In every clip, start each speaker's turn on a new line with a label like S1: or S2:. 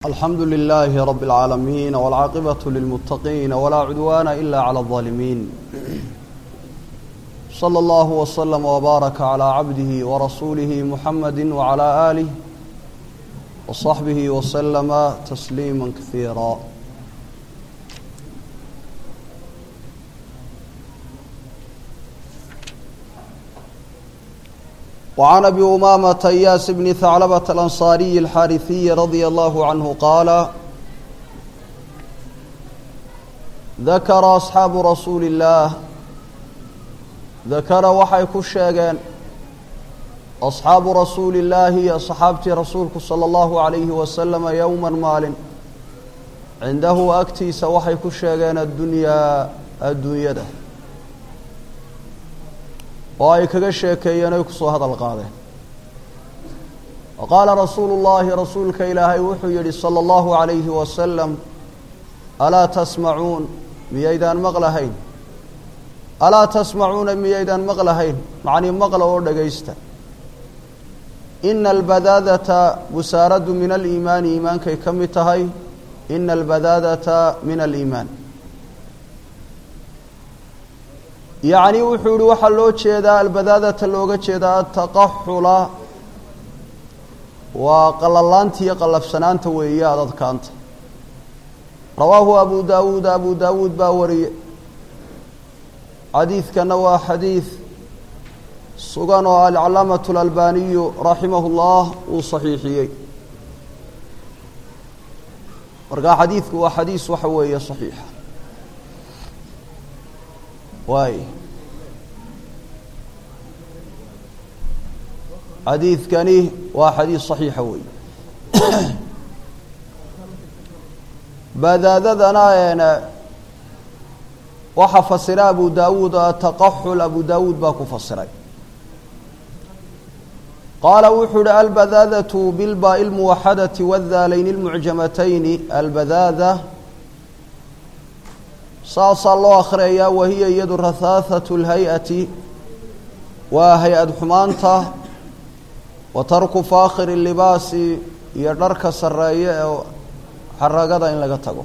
S1: alxamdu lilaahi rabi اlcaalamiin wاlcaaqibatu lilmuttaqiin walaa cudwaana ila clى اlظaalimiin slى اllahu wslama wbaaraka calىa cabdihi warasuulihi muxamadi wcalى aalih wصaxbihi wslama tasliima kasiira وعن أبي أمامة إياس بن ثعلبة الأنصاري الحارثي رضي الله عنه قال ذكر أصحاب رسول الله ذكر waxay ku sheegeen أصxaabu رasuuli الlaahi أصxaabtii rasuulku salى الlahu عalayhi waslama yowma maalin cindahu agtiisa waxay ku sheegeen addunyaa adduunyada oo ay kaga sheekeeyeen oy kusoo hadal qaadeen wa qaala rasuulu llaahi rasuulka ilaahay wuxuu yidhi sala allahu calayhi wasalam alaa tasmacuun miyaydaan maqlahayn alaa tasmacuuna miyaydaan maqlahayn macnii maqla oo dhagaysta ina albadaadata busaaraddu min aliimaani iimaankay ka mid tahay ina albadaadata min aliimaan yacni wuxuu yihi waxaa loo jeedaa albadaadata looga jeedaa ataqaxula waa qalalaanta iyo qallafsanaanta weeye adadkaanta rawaahu abu daawuud abu daawuud baa wariye xadiidkana waa xadiid sugan oo alcalaamatu alalbaniyu raximahu llah uu saxiixiyey markaa xadiidku waa xadiis waxa weeye saxiixa waay xadiidkani waa xadiis صaxiixa wey badaadadana waxaa fasira abu daawuud ataqaxul abu daawuud baa ku fasiray qaala wuxuu uhi albadaadatu bilbaai اlmuwaxadati wاdaalayni اlmucjamatayni albadaada saasaa loo akhriyayaa wahiya iyadu rahaahatu اlhay-ati waa hay-ad xumaanta wa tarku faakhiri libaasi iyo dharka sarreeye ee xaragada in laga tago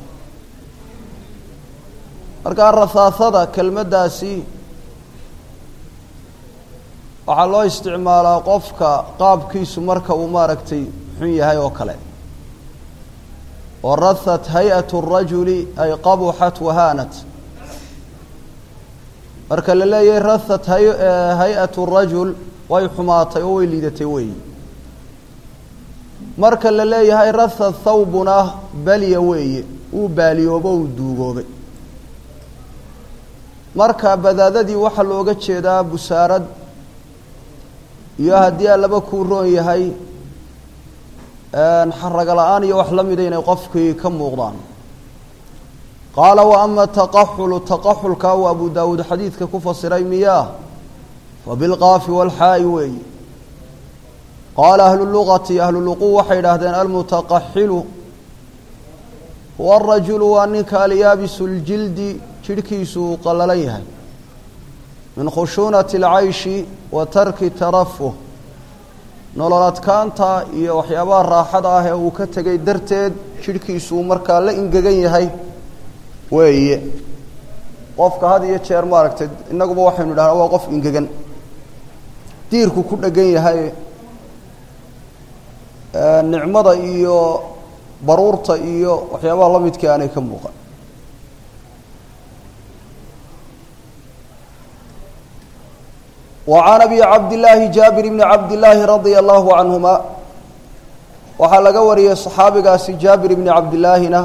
S1: markaa rahaahada kelmaddaasi waxaa loo isticmaalaa qofka qaabkiisu marka uu maaragtay xun yahay oo kale warahat hay-at الrajuli ay qabuxat wahaanat marka la leeyahay rahat hay-at الrajul way xumaatay oo way liidatay weeyi marka la leeyahay raha thawbuna balya weeye uu baaliyoobo uu duugoobay marka badaadadii waxaa looga jeedaa busaarad iyo haddii allaba kuu roon yahay xaraga la-aan iyo wax la mida inay qofkii ka muuqdaan qaala wa ama taqaxulu taqaxulka uu abu daawuud xadiidka ku fasiray miyaa fa bilqaafi walxaa'i weeyi qaala ahlu lugati ahlu luqu waxay idhaahdeen almutaqaxilu huwa arajulu waa ninka alyaabisu ljildi jidhkiisu uu qallalan yahay min khushuunati alcayshi wa tarki tarafuh nolol adkaanta iyo waxyaabaha raaxada ah ee uu ka tegay darteed jidhkiisuu markaa la ingegan yahay weeye qofka had iyo jeer maaragtay innaguba waxaynu idhahnaa waa qof ingegan diirku ku dhegan yahay nicmada iyo baruurta iyo waxyaabaha la midkii aanay ka muuqan وعn أbي cabdاللaahi jaaبir بn cabdالlaahi radيa الlahu canهuma waxaa laga wariyey صaxaabigaasi jaabir bni cabdilaahina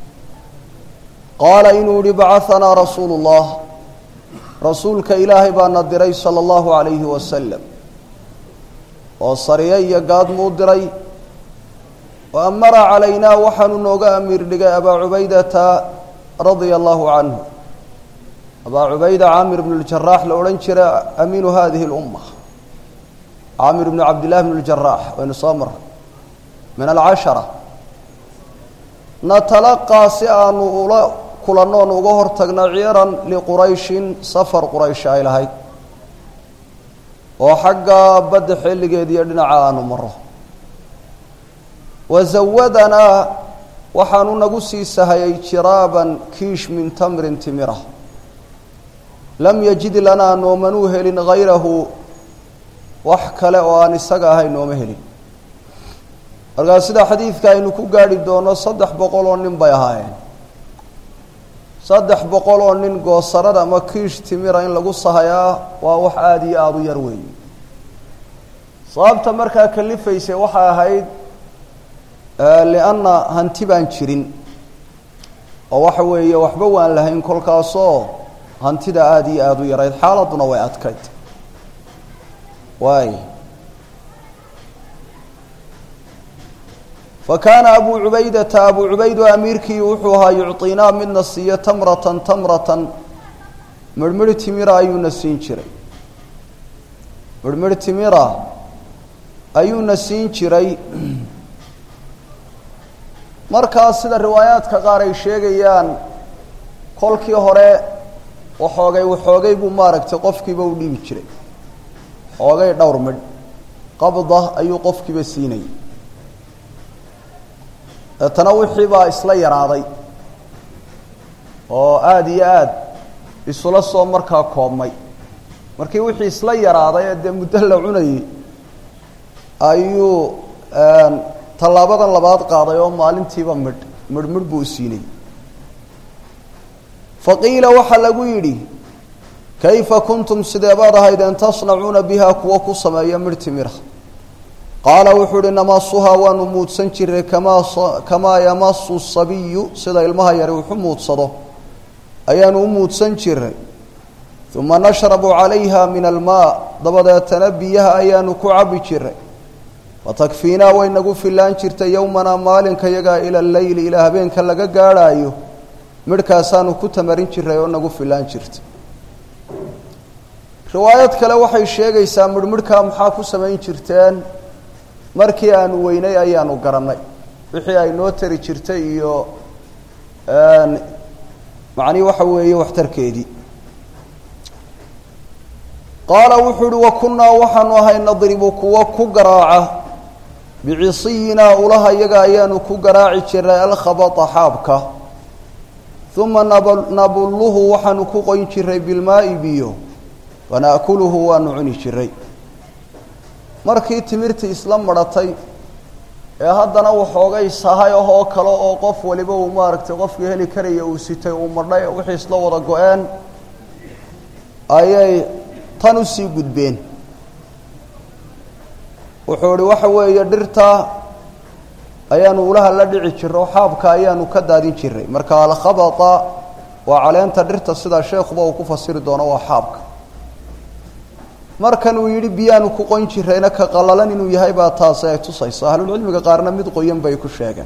S1: qaala inuu yihi bacaثanaa rasuulu الlah rasuulka ilaahay baana diray salى الlahu عalayhi waslm oo sariye iyo gaadmuu diray وamara calaynaa waxaanu nooga amiir dhigay abaa cubaydata radia الlahu canه abaa cubayda caamir bn اljaraax la odhan jira amiinu hadihi اlumma caamir bnu cabdillahi bn اljaraax waynu soo maray min alcashara natalaqaa si aanu ula kulannoon uga hor tagna ciiran liqurayshin safar quraysh ay lahayd oo xagga badda xilligeed iyo dhinaca aanu maro wazawadanaa waxaanu nagu sii sahayay jiraaban kiish min tamrin timira lam yajid lanaa noomanuu helin hayrahu wax kale oo aan isaga ahayn nooma helin markaa sida xadiidka aynu ku gaadhi doono saddex boqol oo nin bay ahaayeen saddex boqol oo nin goosarada ama kiish timira in lagu sahayaa waa wax aada iyo aada u yar weeye sababta markaa kalifaysay waxay ahayd lianna hanti baan jirin oo waxa weeye waxba waan lahayn kolkaasoo hantida aada iyo aada u yarayd xaaladuna way adkayd waay fa kaana abuu cubaydata abuu cubaydu amiirkii wuxuu ahaa yucطinaa midna siiyo tamratan tamratan mirhmidh timira ayuuna siin jiray mirhmidh timira ayuuna siin jiray markaas sida riwaayaadka qaar ay sheegayaan kolkii hore waxoogay waxoogay buu maaragtay qofkiiba u dhiibi jiray xoogay dhowr midh qabda ayuu qofkiiba siinayay deetana wixii baa isla yaraaday oo aada iyo aada isula soo markaa koobmay markii wixii isla yaraaday ee dee muddo la cunayay ayuu tallaabadan labaad qaaday oo maalintiiba midh midh midh buu siinayay faqiila waxaa lagu yidhi kayfa kuntum sidee baad ahaydeen tasnacuuna biha kuwa ku sameeya midh timira qaala wuxuu uhi namasuhaa waanu muudsan jiray kamaa kamaa yamasu sabiyu sida ilmaha yari wuxu muudsado ayaanu u muudsan jiray uma nashrabu calayha min almaa dabadeetana biyaha ayaanu ku cabi jiray fatakfiinaa way nagu filaan jirtay yowmanaa maalinka yagaa ila leyli ilaa habeenka laga gaadhaayo midhkaasaanu ku tamarin jiray oo nagu filaan jirtay riwaayad kale waxay sheegaysaa midhmidhkaa maxaa ku samayn jirteen markii aanu weynay ayaanu garannay wixii ay noo tari jirtay iyo macnii waxa weeye waxtarkeedii qaala wuxuu uhi wa kunnaa waxaanu ahay nadribu kuwa ku garaaca bicisiyinaa ulaha iyaga ayaanu ku garaaci jiray alkhabata xaabka uma nabulluhu waxaanu ku qoyn jiray bilmaa'i biyo wana'kuluhu waanu cuni jiray markii timirtii isla madhatay ee haddana waxoogay sahay ahoo kale oo qof waliba uu maaragtay qofkii heli karaya uu sitay uu madhay wixii isla wada go-een ayay tan usii gudbeen wuxuu ihi waxa weeye dhirta ayaanu ulaha la dhici jiro xaabka ayaanu ka daadin jiray marka alkhabata waa caleenta dhirta sida sheekuba uu ku fasiri doono waa xaabka markan uu yidhi biyaanu ku qoyn jirayna ka qalalan inuu yahay baa taasi ay tusayso ahlulcilmiga qaarna mid qoyan bay ku sheegeen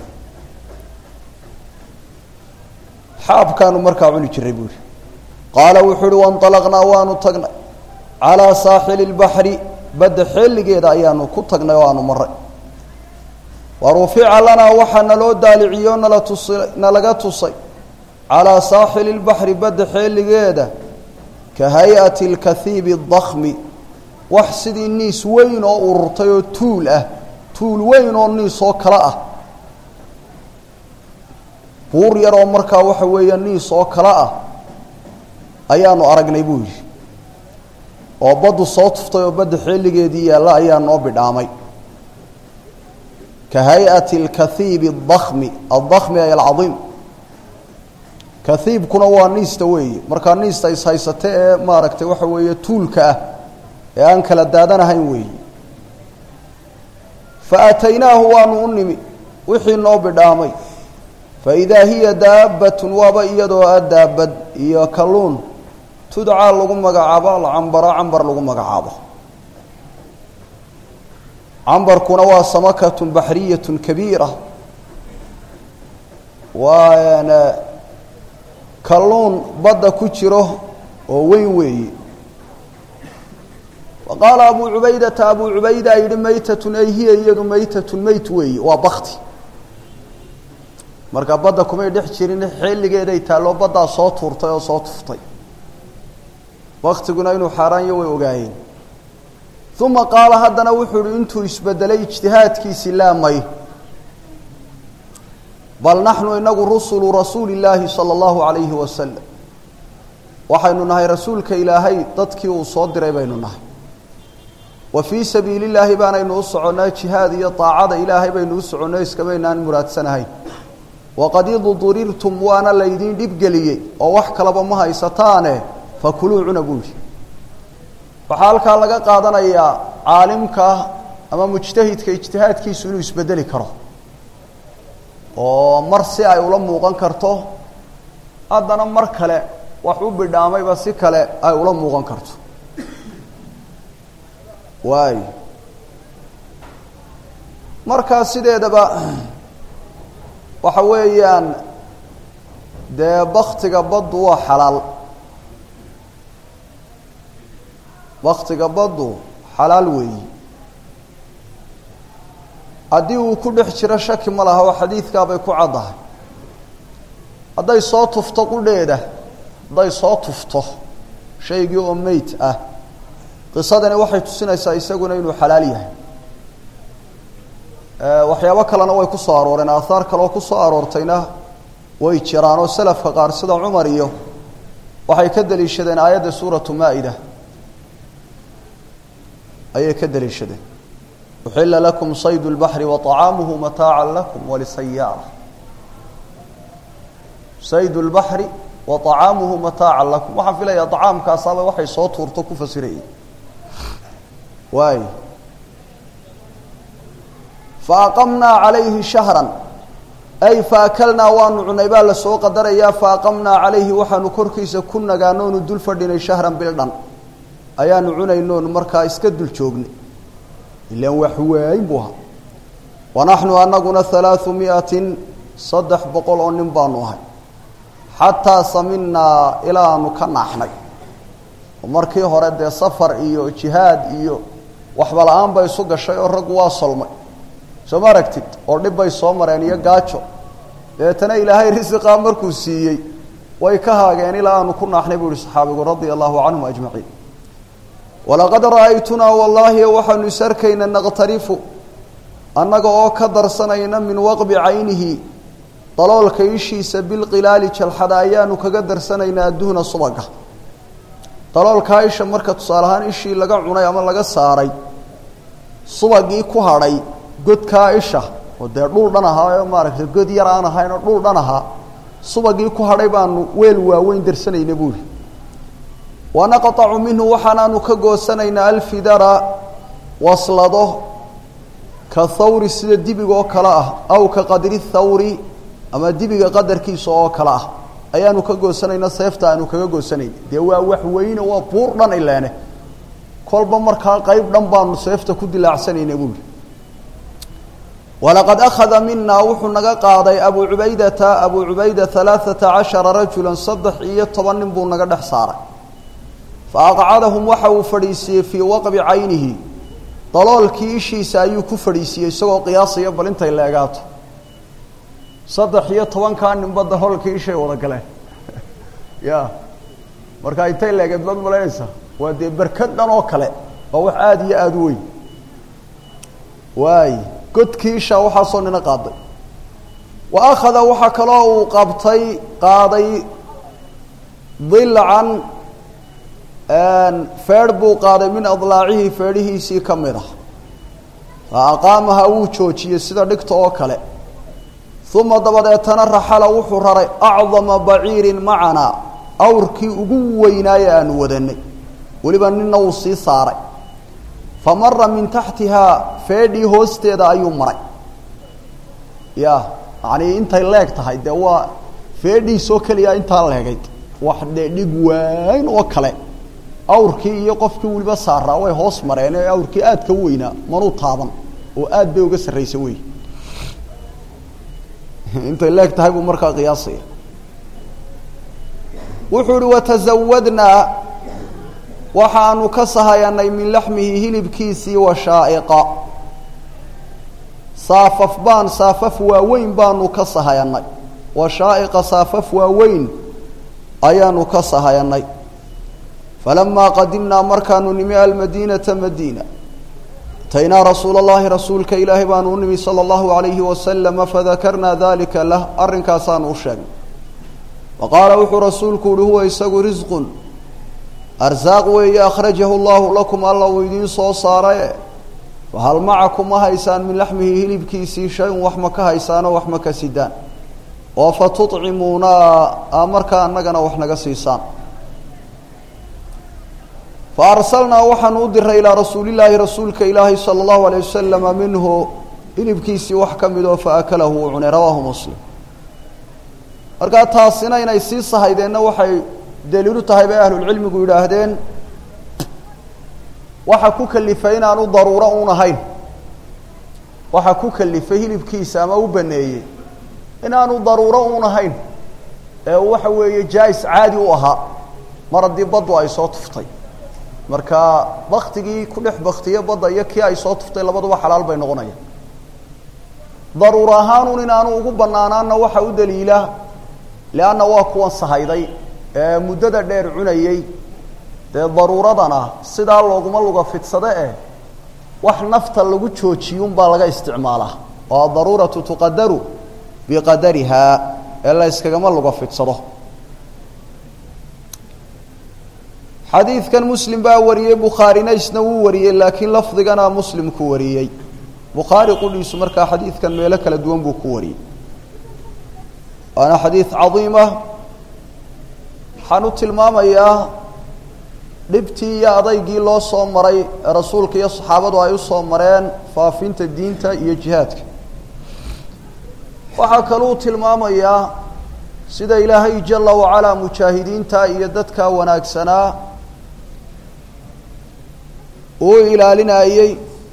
S1: xaabkaanu markaa cuni jiray buu ihi qaala wuxuu uhi wainطalaqnaa waanu tagnay calaa saaxili اlbaxri badda xeeligeeda ayaanu ku tagnay oo aanu maray wa rufica lanaa waxaa naloo daaliciyo nala tusi nalaga tusay calaa saaxili اlbaxri badda xeeligeeda ka hay-ati اlkahiibi اdakmi wax sidii niis weyn oo ururtay oo tuul ah tuul weyn oo niis oo kale ah buur yar oo markaa waxa weeye niis oo kale ah ayaanu aragnay buu yidhi oo baddu soo tuftay oo badda xeeligeedii yaalla ayaa noo bidhaamay ka hay-ati alkahiibi adakmi addakmi ay alcadiim kahiibkuna waa niista weeye markaa niista ishaysate ee maaragtay waxa weeye tuulka ah ee aan kala daadanahayn weeye fa aataynaahu waanu u nimi wixii noo bidhaamay fa idaa hiya daabbatun waaba iyadoo a daabad iyo kalluun tudcaa lagu magacaabo alcambara cambar lagu magacaabo cambarkuna waa samakatun baxriyatun kabiira waa kalluun badda ku jiro oo weyn weeye wa qaala abuu cubaydata abuu cubayda yidhi maytatun ay hiya iyadu maytatun meyt weeye waa bakti marka badda kumay dhex jirin xilligeeday taalloo baddaa soo tuurtay oo soo tuftay waktiguna inuu xaaraanyo way ogaayeen uma qaala haddana wuxuu uhi intuu isbedelay ijtihaadkiisii laamay bal naxnu inagu rusulu rasuuli illaahi sala allahu calayhi wasalam waxaynu nahay rasuulka ilaahay dadkii uu soo diray baynu nahay wa fii sabiili llaahi baanaynu u soconnaa jihaad iyo daacada ilaahay baynu u soconno iskamaynaan muraadsanahayn waqad idudurirtum waana laydiin dhibgeliyey oo wax kalaba ma haysataane fakuluu cuna buuhi waxaa halkaa laga qaadanayaa caalimka ama mujtahidka ijtihaadkiisu inuu isbedeli karo oo mar si ay ula muuqan karto haddana mar kale wax u bidhaamayba si kale ay ula muuqan karto waay markaa sideedaba waxa weeyaan dee baktiga baddu waa xalaal baktiga baddu xalaal weeyi haddii uu ku dhex jiro shaki ma laha oo xadiidkaabay ku caddahay hadday soo tufto qudheeda hadday soo tufto shaygii oo meyd ah qisadani waxay tusinaysaa isaguna inuu xalaal yahay waxyaabo kalena way ku soo arooreen aahaar kaleoo ku soo aroortayna way jiraan oo selafka qaar sida cumar iyo waxay ka deliishadeen aayadda suuratu maa-ida ayay ka deliishadeen uxila lakum saydu lbaxri waطacaamuhu mataaca lakum walisayaara saydu lbaxri wa طacaamuhu mataaca lakum waxaan filayaa طacaamkaasaaba waxay soo tuurto ku fasirayay waay faaqamnaa calayhi shahran ay faakalnaa waanu cunay baa lasoo qadarayaa faaqamnaa calayhi waxaanu korkiisa ku nagaanoonu dul fadhinay shahran bildhan ayaanu cunaynoonu markaa iska dul joognay ilaan wax waayin buu ahaa wanaxnu anaguna halaau miatin saddex boqol oo nin baanu ahay xataa saminaa ilaa aanu ka naaxnay oo markii hore dee safar iyo jihaad iyo waxba la-aan bay isu gashay oo raggu waa solmay soo ma aragtid oo dhib bay soo mareen iyo gaajo dabeetana ilaahay risiqaa markuu siiyey way ka haageen ilaa aanu ku naaxnay buu ihi saxaabigu radia allahu canhum ajmaciin walaqad ra'aytunaa wallaahi waxaanu is arkayna naqtarifu annaga oo ka darsanayna min waqbi caynihi daloolka ishiisa bilqilaali jalxada ayaanu kaga darsanaynaa adduhna subaga daloolkaa isha marka tusaale ahaan ishii laga cunay ama laga saaray subagii ku hadhay godkaa isha oo dee dhul dhan ahaa oo maaragtay god yar aan ahayn oo dhul dhan ahaa subagii ku hadhay baanu weel waaweyn darsanayna buuri wanaqطacu minhu waxaanaanu ka goosanaynaa alfidara waslado ka thawri sida dibiga oo kale ah aw ka qadri thawri ama dibiga qadarkiisa oo kale ah ayaanu ka goosanayna seefta aanu kaga goosanayna dee waa wax weyne waa buur dhan ileene kolba markaa qeyb dhan baanu seefta ku dilaacsanayna buuri walaqad akhada minaa wuxuu naga qaaday abu cubaydata abu cubayda alaaata cashara rajula saddex iyo toban nin buu naga dhex saaray faaqcadahum waxa uu fadhiisiiyey fii waqbi caynihi daloolkii ishiisa ayuu ku fadhiisiiyey isagoo qiyaasaya bal intay leegaato saddex iyo tobankaa ninba daloolkii ishay wada galeen ya marka intay leegeed baad malaynaysaa waa dee berkad dhan oo kale waa wax aada iyo aada u weyn waay godkii ishaa waxaasoo nina qaaday wa akhada waxaa kaloo uu qabtay qaaday dilcan feedh buu qaaday min adlaacihi feedhihiisii ka mid ah fa aqaamaha wuu joojiyey sida dhigta oo kale uma dabadeetana raxala wuxuu raray acdama baciirin macanaa awrkii ugu weynaaye aanu wadanay weliba nina wuu sii saaray fa mara min taxtihaa feedhii hoosteeda ayuu maray ya yacanii intay leeg tahay dee waa feedhiisoo keliya intaa leegayd wax dee dhig waayn oo kale awrkii iyo qofkii weliba saaraa way hoos mareen ee awrkii aad ka weynaa manuu taaban oo aad bay uga sarraysa wey intay leeg tahay buu markaa qiyaasaya wuxuu uhi watazawadnaa waxaanu ka sahayanay min laxmihi hilibkiisii washaa'iqa saafaf baan saafaf waaweyn baanu ka sahayanay washaa'iqa saafaf waaweyn ayaanu ka sahayanay falamaa qadimnaa markaanu nimi almadiinata madiina ataynaa rasuula اllahi rasuulka ilaahay baanu u nimi salى اllahu alayhi wasalama fadakarnaa dalika lah arrinkaasaanu u sheegnay faqaala wuxuu rasuulku uhi huwa isagu risqun arsaaq weeye akhrajahu llahu lakum alla uu idiin soo saaraye fahal macakum ma haysaan min laxmihi hilibkiisii shay-un wax ma ka haysaanoo wax ma ka sidaan oo fa tucimuuna a markaa annagana wax naga siisaan fa arsalnaa waxaanu u diray ilaa rasuulillaahi rasuulka ilaahi sala allahu alayh wasalama minhu hilibkiisii wax ka mid oo fa akalahu uu cunay rawaahu muslim markaa taasina inay sii sahaydeenna waxay daliilu tahay bay ahlulcilmigu yidhaahdeen waxa ku kalifay inaanu daruuro uun ahayn waxa ku kalifay hilibkiisa ama u baneeyey inaanu daruuro uun ahayn ee waxa weeye jaa-is caadi u ahaa mar haddii baddu ay soo tuftay marka baktigii ku dhex baktiye badda iyo kii ay soo tuftay labaduba xalaal bay noqonayaan daruuro ahaanun inaanu ugu banaanaanna waxa u daliila leanna waa kuwan sahayday ee muddada dheer cunayey dee daruuradana sidaa looguma luga fidsade eh wax nafta lagu joojiyunbaa laga isticmaalaa oo adaruuratu tuqadaru biqadarihaa ee la yskagama luga fidsado xadiidkan muslim baa wariyey bukhaarina isna wuu wariyey laakiin lafdigana muslimku wariyey bukhaari qudhiisu markaa xadiidkan meelo kala duwan buu ku wariyey waana xadiid cadiimah waxaan u tilmaamayaa dhibtii iyo adaygii loo soo maray ee rasuulka iyo saxaabadu ay usoo mareen faafinta diinta iyo jihaadka waxaa kaluu tilmaamayaa sida ilaahay jala wacalaa mujaahidiinta iyo dadka wanaagsanaa uu ilaalinayey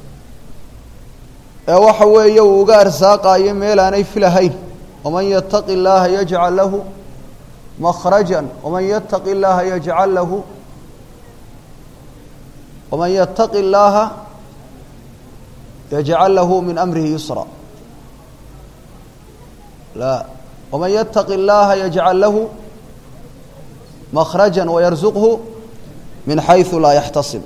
S1: ee waxa weeye uu uga arsaaqayo meel aanay filahayn waman yataqi illaaha yajcal lahu makhraja waman yataqi illaaha yajcal lahu waman yataqi illaaha yajcal lahu min amrihi yusra la waman yataqi illaaha yajcal lahu makhraja wayarzuqhu min xaysu laa yaxtasib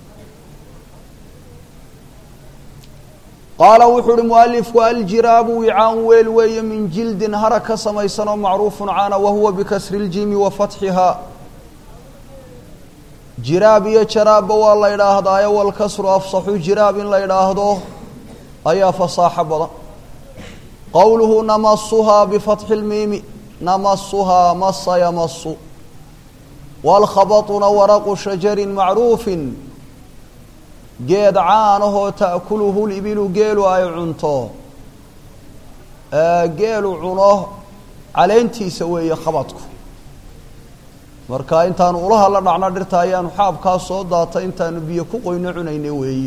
S1: qaala wuxuu uhi mualifku aljiraabu wicaan weel weeye min jildin hara ka samaysan oo macruufun caana wahuwa bikasri اljimi wa fatxihaa jiraab iyo jaraabba waa la idhaahdaayo walkasru afsaxu jiraab in la idhaahdo ayaa fasaaxo badan qowluhu namasuhaa bifatxi اlmiimi namasuhaa masa yamasu wاlkhabaطuna waraqu shajari macruufin geed caanahoo ta'kuluhu libilu geelu ay cunto geelu cuno caleentiisa weeye khabadku marka intaanu ulaha la dhacno dhirta ayaanu xaabkaa soo daata intaanu biyo ku qoyno cunayna weeye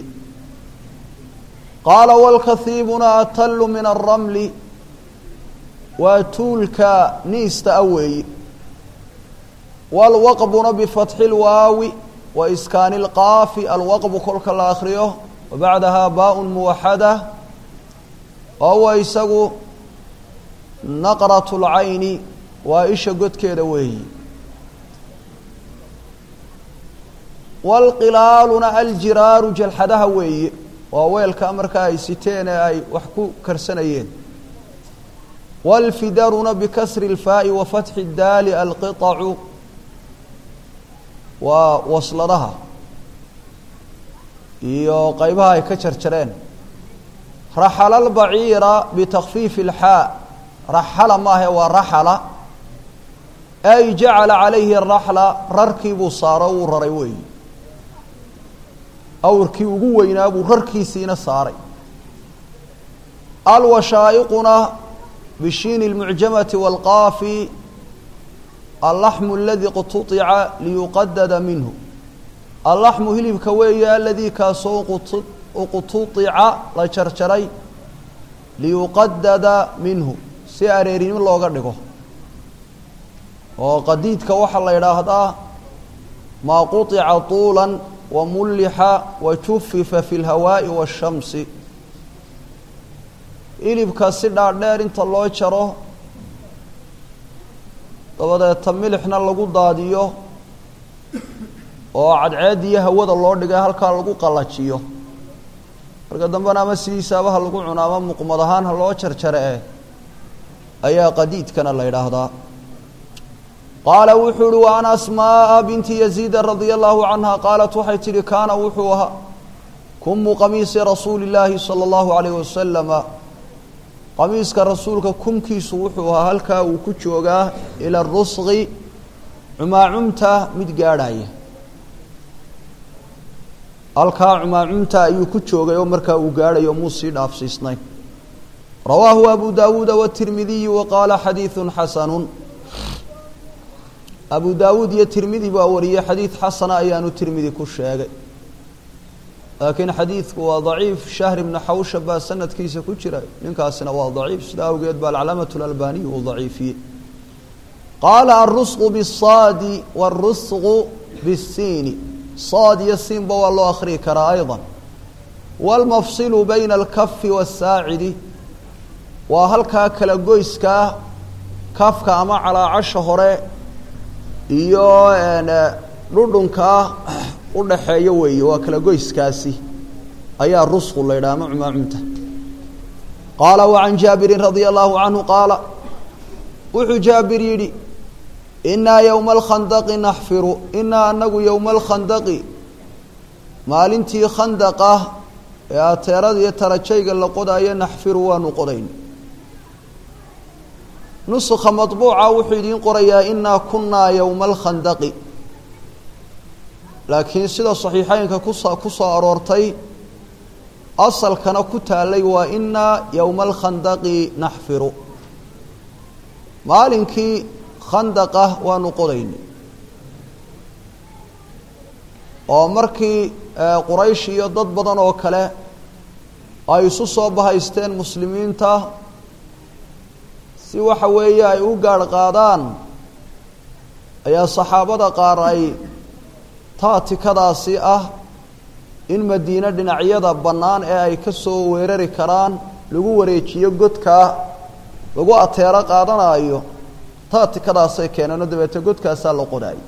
S1: qaala wاlkahiibuna atallu min aلramli waa tuulka niista a weeye wاlwaqbuna bifatxi اlwaawi waiskaani اlqaafi alwaqbu kolka la akriyo wabacdaha baaء muwaxada wahuwa isagu naqraة اlcayni waa isha godkeeda weeyi wاlqilaaluna aljiraaru jalxadaha weeye waa weelka markaa ay siteen ee ay wax ku karsanayeen wاlfidaruna bikasri اlfaaءi wafatxi اdaali alqiطacu waa wasladaha iyo qaybaha ay ka jarjareen raxala albaciira bitakfiifi اlxaa raxala maahe waa raxala ay jacala calayhi araxla rarkii buu saaro wuu raray weeyi awrkii ugu weynaa buu rarkiisiina saaray alwashaa'iquna bishiini اlmucjamati wاlqaafi allaxmu aladii qutuica liyuqadada minhu allaxmu hilibka weeye aladii kaasoo uqutuica la jarjaray liyuqadada minhu si areerinimo looga dhigo oo qadiidka waxaa la idhaahdaa maa quطica طuula wamullixa wajufifa fi اlhawaaءi waالshamsi hilibka si dhaadheer inta loo jaro dabadeeta milixna lagu daadiyo oo cadceed iyo hawada loo dhigay halkaa lagu qallajiyo marka dambena ama sidiisaaba ha lagu cuno ama muqmad ahaan ha loo jarjare eh ayaa qadiidkana la yidhaahdaa qaala wuxuu uhi wa an asmaaa binti yaziida radia allahu canha qaalat waxay tidhi kaana wuxuu ahaa kumu qamiisi rasuuli illaahi sala allahu alayh wasalama qamiiska rasuulka kumkiisu wuxuu ahaa halkaa uu ku joogaa ila rusqi cumaacumta mid gaadhaya halkaa cumaacumta ayuu ku joogay oo markaa uu gaadhayo muu sii dhaafsiisnayn rawaahu abu daawuuda watirmidiyu wa qaala xadiidun xasanun abu daawuud iyo tirmidi baa wariyey xadiid xasana ayaanu tirmidi ku sheegay laakiin xadiidku waa daciif shahr ibnu xawsha baa sanadkiisa ku jira ninkaasina waa daciif sida awgeed baa alcalaamatu lalbaniyu uu daciifiyey qaala alrusqu bisaadi wاlrusqu bisiini saad iyo siinba waa loo akhriyi karaa ayضa wاlmafsilu bayna alkafi wasaacidi waa halkaa kala goyskaa kafka ama calaacasha hore iyo dhudhunkaa udhaxeeyo weeye waa kala goyskaasi ayaa rusqu la yidhaha ama cumaacumta qaala wacan jaabirin radia allahu canhu qaala wuxuu jaabir yidhi inaa yowma alkhandaqi naxfiru inaa anagu yowma alkhandaqi maalintii khandaqa ee ateerada iyo tarajayga la qodaayo naxfiru waanu qodayn nuskha maطbuuca wuxuu idiin qorayaa inaa kunaa yowma alkhandaqi laakiin sida صaxiixeynka kuso ku soo aroortay asalkana ku taalay waa inaa yowma alkhandaqi naxfiru maalinkii khandaqa waanu qodaynay oo markii quraysh iyo dad badan oo kale ay isu soo bahaysteen muslimiinta si waxa weeye ay u gaadh qaadaan ayaa saxaabada qaar ay taatikadaasi ah in madiine dhinacyada bannaan ee ay ka soo weerari karaan lagu wareejiyo godkaa lagu ateero qaadanayo taatikadaasay keeneenoo dabeete godkaasaa la qodaayay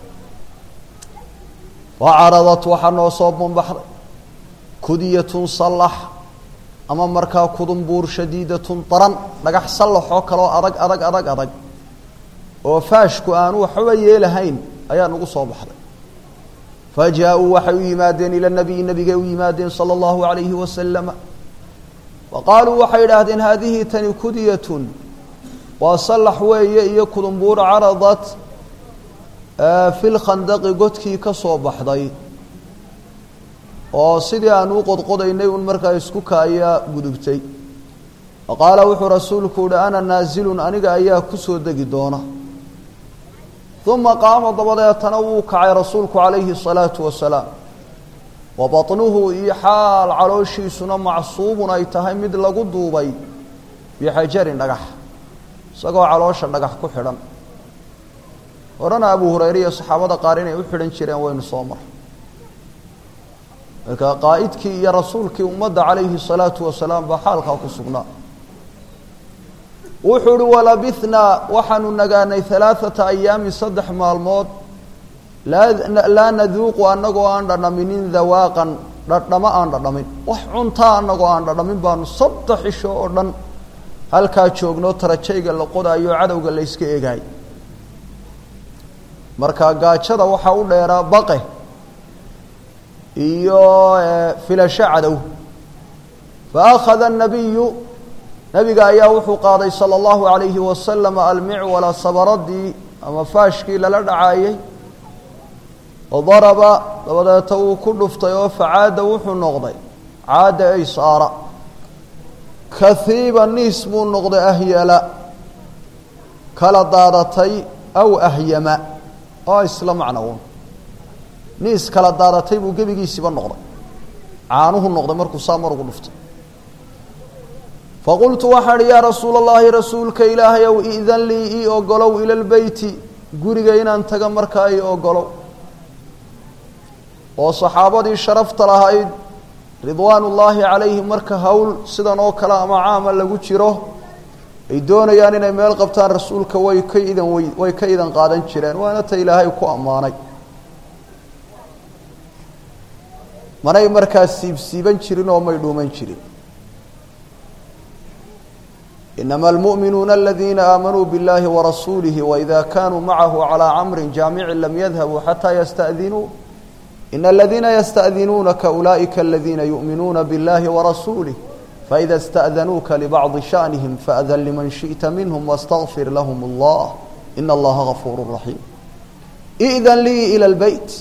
S1: wa caradat waxaa noo soo bambaxday kudiyatun sallax ama markaa kudumbuur shadiidatun daran dhagax sallaxoo kaloo adag adag adag adag oo faashku aanu waxba yeelahayn ayaa nagu soo baxday fa jaa-uu waxay u yimaadeen ila nabiyi nabigay u yimaadeen sala allahu alayhi wasalama wa qaaluu waxay idhaahdeen haadihi tani kudiyatun waa sallax weeye iyo kudumbuur caradat fi lkhandaqi godkii ka soo baxday oo sidii aan u qodqodaynay un markaa isku kaaya gudubtay fa qaala wuxuu rasuulku uhi ana naasilun aniga ayaa kusoo degi doona uma qaama dabadeetana wuu kacay rasuulku calayhi الsalaatu wasalaam wa baطnuhu iyo xaal calooshiisuna macsuubun ay tahay mid lagu duubay bixajarin dhagax isagoo caloosha dhagax ku xidhan horena abu hurayre iyo saxaabada qaar inay u xidhan jireen waynu soo mar marka qaa'idkii iyo rasuulkii ummadda calayhi الsalaatu wasalaam baa xaalkaa ku sugnaa wuxuu uhi walabithnaa waxaanu nagaanay halaaثata ayaamin saddex maalmood laa naduuqu annagoo aan dhadhaminin dawaaqan dhadhamo aan dhadhamin wax cuntaa annagoo aan dhadhamin baanu saddex isho oo dhan halkaa joogno tarajayga la qodaayo cadowga la yska eegaay marka gaajada waxaa u dheeraa baqe iyo filasho cadow faakhada الnabiyu nabiga ayaa wuxuu qaaday salى اllahu عalayhi wasalam almicwala sabaradii ama faashkii lala dhacaayey daraba dabadeeta wuu ku dhuftay oo facaada wuxuu noqday caada ay saara kahiiba niis buu noqday ahyala kala daadatay aw ahyama oo isla macno un niis kala daadatay buu gebigiisiiba noqday caanuhu noqday markuu saa mar ugu dhuftay faqultu waxaan ihi yaa rasuula اllahi rasuulka ilaahay ow idan lii ii ogolow ila lbeyti guriga inaan taga markaa ii ogolow oo saxaabadii sharafta lahayd ridwaan ullaahi calayhim marka howl sidan oo kale ama caama lagu jiro ay doonayaan inay meel qabtaan rasuulka way ka idan way way ka idan qaadan jireen waana ta ilaahay ku ammaanay manay markaas siibsiiban jirin oo may dhuuman jirin inama almu'minuuna aladiina aamanuu biاllahi warasuulihi waida kanuu macahu calىa camri jaamicin lam yadhabuu xataa yasta'dinuu in aladiina yasta'dinuunaka ulaa'ika aladiina yu'minuuna biاllahi warasuulih faida اsta'danuuka libacdi shaأnihim faأdan liman shiئta minhm wاstagfir lahm اllah in allaha gafuur raxiim i'dan lii ilى اlbeyt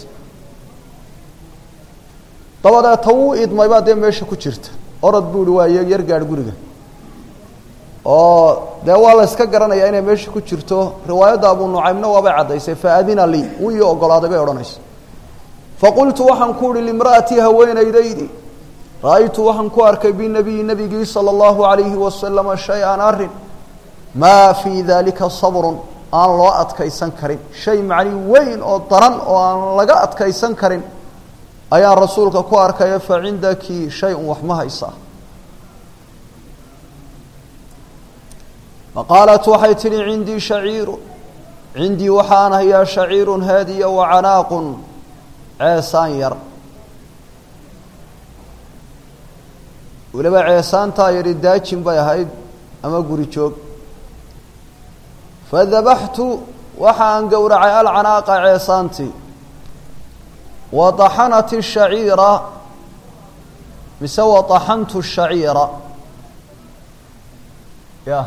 S1: dabadeeta wuu idmay baa dee meesha ku jirta orod buu ihi waa yar gaadh guriga oo dee waa la iska garanayaa inay meesha ku jirto riwaayadda abu nucaymna waabay caddaysay faadina lii wuu ii ogolaaday bay odhanaysa faqultu waxaan ku uhi limra'atii haweenaydaydi ra-aytu waxaan ku arkay binabiyi nebigii sala allahu alayhi wasalama shay-an arrin maa fii daalika sabrun aan loo adkaysan karin shay macni weyn oo daran oo aan laga adkaysan karin ayaan rasuulka ku arkaya fa cindaki shay-un wax ma haysaa faqaalat waxay tidhi cindii shaciiru cindii waxaan hayaa shaciirun haadiya wa canaaqun ceesaan yar weliba ceesaantaa yadhi daajin bay ahayd ama guri joog fadabaxtu waxa aan gowracay alcanaaqa ceesaantii wadaxanat الshaciira mise wadaxantu الshaciira ya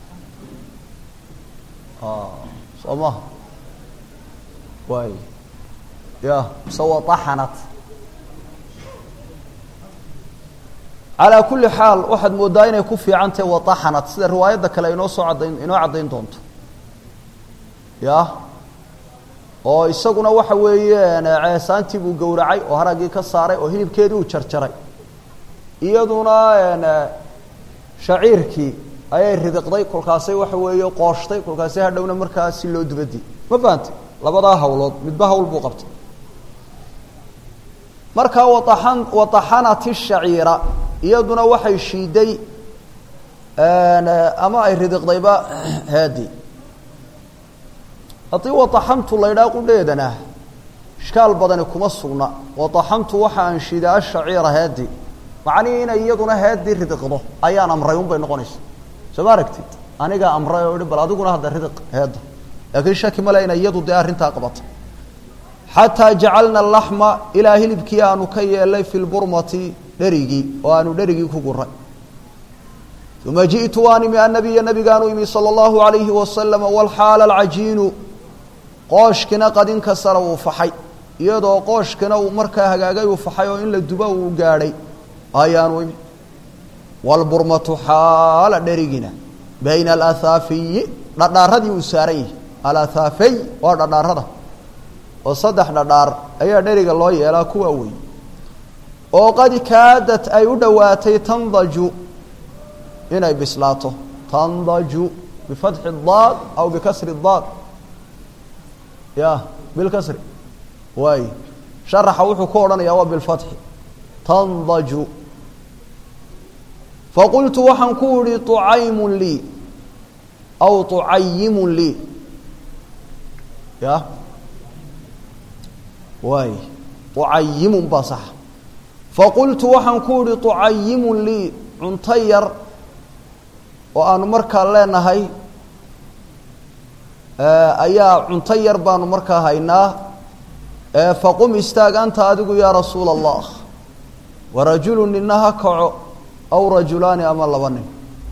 S1: soo maha waay ya mise wadaxanat calaa kuli xaal waxaad moodaa inay ku fiican tahay wadaxanat sida riwaayadda kale inoo soo caddayn inoo caddayn doonto ya oo isaguna waxa weeyaan ceesaantii buu gowracay oo haraggii ka saaray oo hilibkeedii uu jarjaray iyaduna shaciirkii ayay ridiqday kolkaasay waxa weeye qooshtay kolkaasay hadhowna markaa si loo dubadi ma fahantay labadaa hawlood midba hawl buu qabtay markaa waan wadaxanat shaciira iyaduna waxay shiiday ama ay ridiqdayba haadi haddii wadaxantu la ydhaa qudheedana ishkaal badani kuma sugna wadaxantu waxa aan shiiday ashaciira haadi macnihii inay iyaduna haadii ridiqdo ayaan amray un bay noqonaysa soo ma aragtid anigaa amray oo ihi bal adiguna hadda ridiq heedda laakiin shaki male inay iyadu dee arrintaa qabato xataa jacalna alaxma ilaa hilibkii aanu ka yeelay fi lburmati dherigii oo aanu dherigii ku guray uma ji'tu waan imi annabiya nabigaanu imi sala allahu alayhi wasalama walxaala alcajiinu qooshkina qadinka sara uu faxay iyadoo qooshkina uu markaa hagaagay uu faxay oo in la dubo uu gaadhay ayaanu imi walburmatu xaala dherigina bayna alathaafiyi dhadhaaradii uu saaran yihi alathafey waa dhadhaarada oo saddex dhadhaar ayaa dheriga loo yeelaa kuwa wey oo qad kaadat ay u dhowaatay tandaju inay bislaato tandaju bifatxi daad aw bikasri daad ya bilkasri waay sharaxa wuxuu ku odhanayaa waa bilfatxi tandaju faqultu waxaan ku idhi طucaymun lii aw طucayimun lii ya waay طucayimun baa saxa faqultu waxaan ku idhi طucayimun lii cunto yar oo aanu markaa leenahay ayaa cunto yar baanu markaa haynaa faqum istaag anta adigu yaa rasuula allah warajulu nina ha kaco aw rajulaani ama laba nin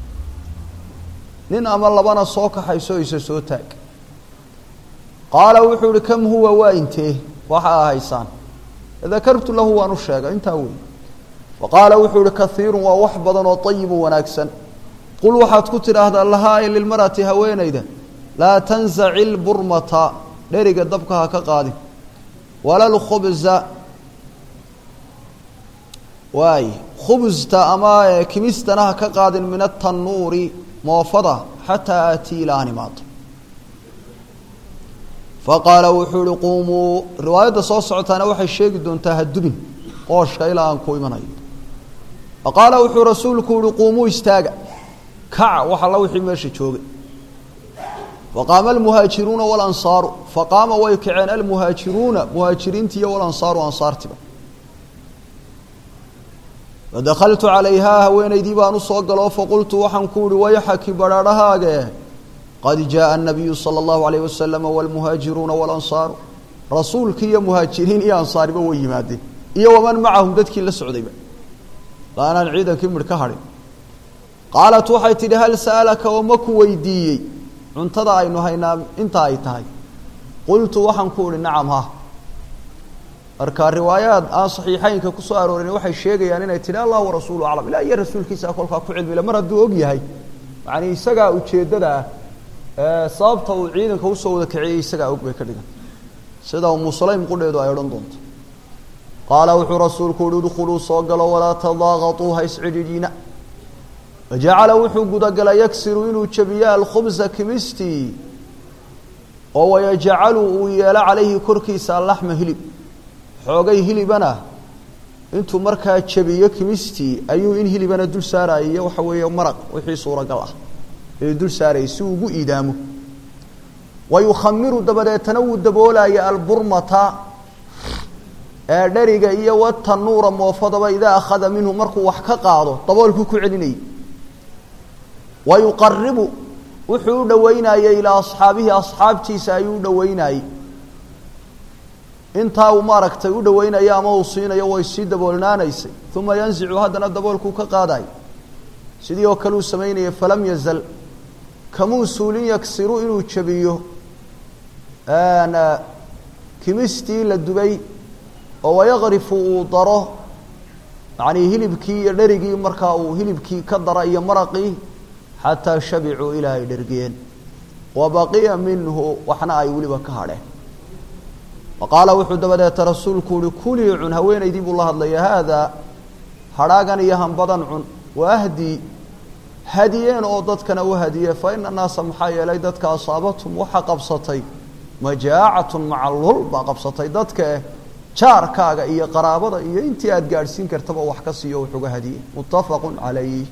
S1: nin ama labana soo kaxayso isa soo taag qaala wuxuu ihi kam huwa waa intee waxa a haysaan dakartu lahu waan u sheegay intaa wey faqaala wuxuu ihi kaiirun waa wax badan oo ayibun wanaagsan qul waxaad ku tidhaahdaa lahaa ay lilmarati haweenayda laa tanzaci lburmata dheriga dabka ha ka qaadin wala lkhubza waay khubsta ama kimistana ha ka qaadin min atanuuri moofada xataa aatii ilaa aan imaado faqaala wuxuu ihi quumuu riwaayadda soo socotaana waxay sheegi doontaa hadubin qooshka ilaa aan ku imanayo faqaala wuxuu rasuulku yihi quumuu istaaga kaca wax alla wixii meesha joogay faqaama almuhaajiruuna walansaaru faqaama way kaceen almuhaajiruuna muhaajiriinti iyo walansaaru ansaartiba fadakaltu calayhaa haweenaydii baan u soo galo faqultu waxaan ku uhi wayxaki badhaadhahaage qad jaءa الnabiyu salى اllahu alayh wasalama wاlmuhaajiruuna wاlansaaru rasuulkii iyo muhaajiriin iyo ansaariba way yimaadeen iyo waman macahum dadkii la socdayba laanaan ciidankii midh ka hadhin qaalat waxay tidhi hal sa'alaka oo ma ku weydiiyey cuntada aynu haynaa inta ay tahay qultu waxaan ku uhi nacam ha marka riwaayaad aan saxiixeynka kusoo aroorin waxay sheegayaan inay tidhi allah warasuulu aclam ilah iyo rasuulkiisa kolkaa ku cilmile mar hadduu og yahay yani isagaa ujeeddada ah sababta uu ciidanka usoo wada kiciyey isagaa og bay ka dhigan sida umu sulaym qudheedu ay odhan doonto qaala wuxuu rasuulku uhi udkhuluu soo galo walaa tadaaqatuu ha iscidhidhiina wajacala wuxuu gudagalay yagsiru inuu jabiyo alkhubsa kimistii oo wayajcalu uu yeelo calayhi korkiisa allaxma hilib xoogay hilibana intuu markaa jabiyo kimistii ayuu in hilibana dul saaraayo waxa weeye maraq wixii suuragal ah ayuu dul saarayay si uu ugu iidaamo wayukhamiru dabadeetana wuu daboolaya alburmata ee dheriga iyo watanuura moofadaba idaa akhada minhu markuu wax ka qaado daboolkuu ku celinayay wayuqaribu wuxuu u dhoweynayey ilaa asxaabihi asxaabtiisa ayuu u dhoweynayey intaa uu maaragtay u dhoweynayo ama uu siinayo way sii daboolnaanaysay uma yanzicu haddana daboolkuu ka qaadayo sidii oo kale uu samaynayay falam yazal kamuu suulin yagsiru inuu jabiyo kimistii la dubay oo wayaqrifu uu daro yacnii hilibkii iyo dherigii markaa uu hilibkii ka dara iyo maraqii xataa shabicuu ilaa ay dhergeen wa baqiya minhu waxna ay weliba ka hadheen wa qaala wuxuu dabadeeta rasuulku uhi kulii cun haweenaydii buu la hadlaya haadaa hadhaagan iyo hambadan cun wa ahdii hadiyeen oo dadkana u hadiye fa ina naasa maxaa yeelay dadka asaabatum waxaa qabsatay majaacatun macalul baa qabsatay dadkae jaarkaaga iyo qaraabada iyo intii aada gaadhsiin kartaba wax ka siiyo wuxuga hadiye muttafaqun calayh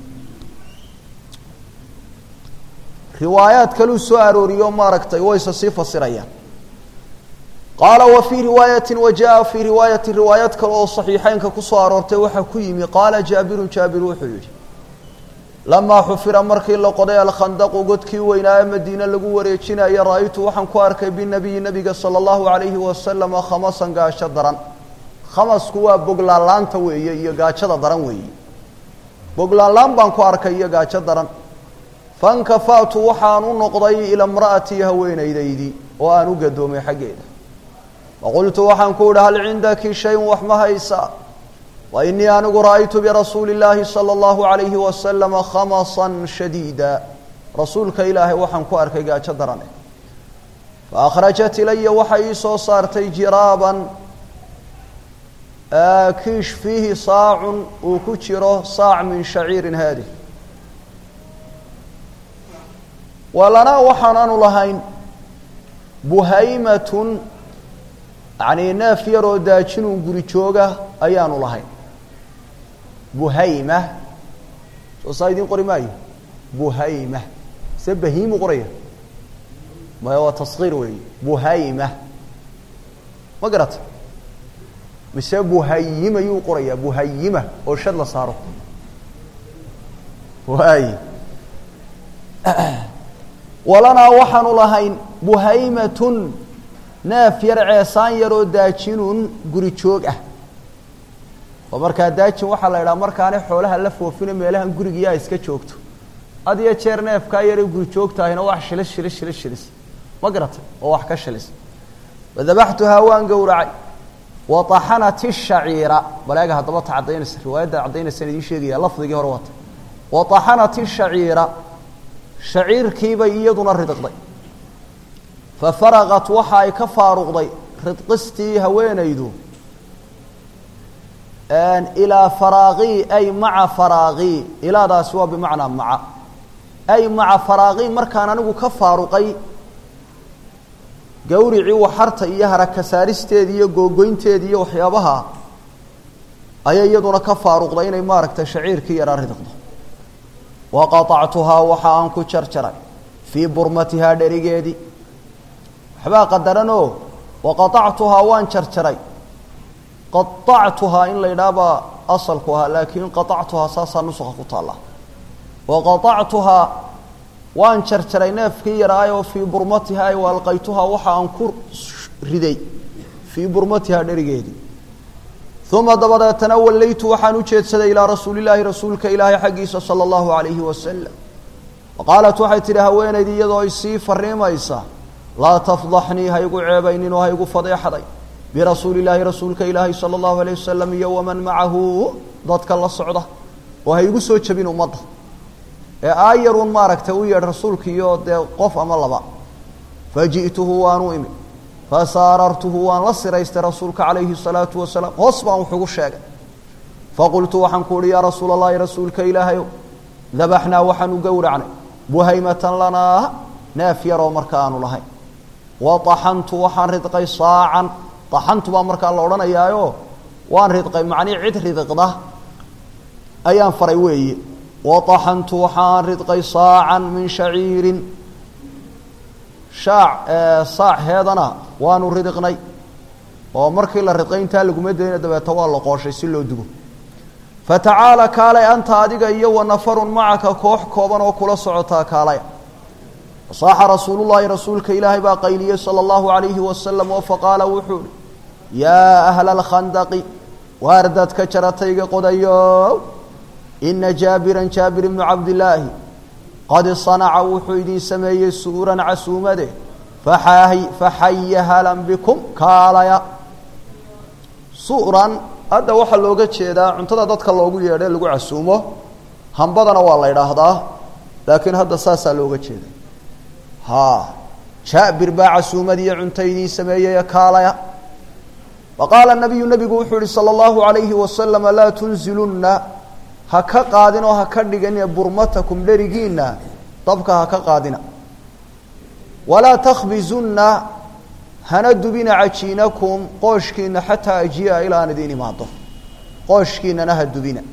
S1: riwaayaad kaluu soo arooriyo maaragtay wayse sii fasirayaan qaala wa fii riwaayati wa jaa fii riwaayati riwaayad kale oo saxiixeynka kusoo aroortay waxaa ku yimi qaala jaabirun jaabir wuxuu yidhi lamaa xufira markii la qoday alkhandaqu godkii weynaa ee madiine lagu wareejinaya ra-aytu waxaan ku arkay binabiyi nabiga sala allahu calayhi wasalama khamasan gaasho daran khamasku waa boglaanlaanta weeye iyo gaajada daran weeye boglaanlaan baan ku arkay iyo gaajo daran fankafa'tu waxaan u noqday ila imra'atii haweenaydaydii oo aan u gadoomay xaggeeda faqultu waxaan ku idhi hal cindaki shayun wax ma haysaa wa inii anigu ra'aytu birasuuli illaahi sala allahu calayhi wasalama khamasan shadiida rasuulka ilaahay waxaan ku arkay gaajo darane fa akhrajat ilaya waxay ii soo saartay jiraaban kiish fiihi saacun uu ku jiro saac min shaciirin haadih walanaa waxaanaanu lahayn buhaymatun yacnii neef yaroo daajinun guri jooga ayaanu lahayn buhayma soo saa idiin qori maayo buhayma se bahiimu qoraya maya waa taskiir weeye buhayma ma garata mise buhayima yuu qorayaa buhayima oo shad la saaro waay walanaa waxaanu lahayn buhaymatun neef yar ceesaan yaroo daajinun guri joog ah oo markaa daajin waxaa la idhaha markaane xoolaha la foofino meelahan gurigiyaa iska joogto had iyo jeer neefkaa yaree guri joogtaahina wax shilis shilis shilis shilis ma garatay oo wax ka shilis wadabaxtuhaa waan gowracay wataxanat ishaciira baleega haddaba ta caddaynaysa riwaayadda caddaynaysan idiin sheegaya lafdigii hore waata wataxanat ishaciira shaciirkiibay iyaduna ridqday fafaraqat waxa ay ka faaruqday ridqistii haweenaydu ilaa faraaqii ay maca faraaqii ilaadaasi waa bimacnaa maca ay maca faraaqii markaan anigu ka faaruqay gawricii waxarta iyo haraka saaristeedii iyo googoynteedii iyo waxyaabaha ayay iyaduna ka faaruqday inay maaragtay shaciirkii yaraa ridqdo wa qaطactuhaa waxa aan ku jarjaray fii burmatihaa dherigeedii waxbaa qadaranoo wa qaطactuhaa waan jarjaray qaطactuhaa in la yidhaahbaa asalku ahaa laakiin qaطactuhaa saasaa nusuka ku taalla wa qaطactuhaa waan jarjaray neefkii yaraayoo fii burmatihaa ay waalqaytuhaa waxa aan ku riday fii burmatihaa dherigeedii uma dabadeetana wallaytu waxaan u jeedsaday ilaa rasuuli llaahi rasuulka ilaahay xaggiisa sala allahu calayhi wasalam waqaalat waxay tidhi haweenaydii iyadoo isii fariimaysa laa tafdaxnii ha igu ceebaynin oo ha igu fadeexday birasuuli illaahi rasuulka ilaahi sala allahu alayh wasalam iyo waman macahu dadka la socda oo ha igu soo jebin ummadda ee aayarun maaragtay u yeedh rasuulka iyo dee qof ama laba faji'tuhu waanu imi fasaarartuhu waan la siraystay rasuulka calayhi salaatu wasalaam hoos baan wuxugu sheegay faqultu waxaan ku uhi yaa rasuula allahi rasuulka ilaahayow dabaxnaa waxaanu gowracnay buhaymatan lanaa neef yaroo marka aanu lahayn wa taxantu waxaan ridqay saacan taxantu baa markaa la odhanayaayo waan ridqay macnii cid ridqda ayaan faray weeye wa taxantu waxaan ridqay saacan min shaciirin shaac saac heedana waanu ridiqnay oo markii la ridqay intaa laguma dayna dabeeta waa la qooshay si loo dugo fatacaala kaalay anta adiga iyo wa nafarun macaka koox kooban oo kula socotaa kaalaya fasaaxa rasuulullaahi rasuulka ilaahay baa qayliyey sala allahu calayhi wasalam oo faqaala wuxuu ihi yaa ahla alkhandaqi waar dadka jaratayga qodayo ina jaabiran jaabir ibnu cabdillaahi qad sanaca wuxuu idin sameeyey suuran casuumade faxaahi faxaya halan bikum kaalaya suuran hadda waxaa looga jeedaa cuntada dadka loogu yeedhe lagu casuumo hambadana waa la idhaahdaa laakiin hadda saasaa looga jeeda ha jaabir baa casuumadiiyo cunto idiin sameeyey kaalaya wa qaala nabiyu nabigu wuxuu yihi sala allahu alayhi wasalama laa tunzilunna ha ka qaadin oo ha ka dhigin burmatakum dherigiina dabka ha ka qaadina walaa takhbizunna hana dubina cajiinakum qooshkiina xataa ajiya ilaa aan idiin imaado qooshkiinana ha dubina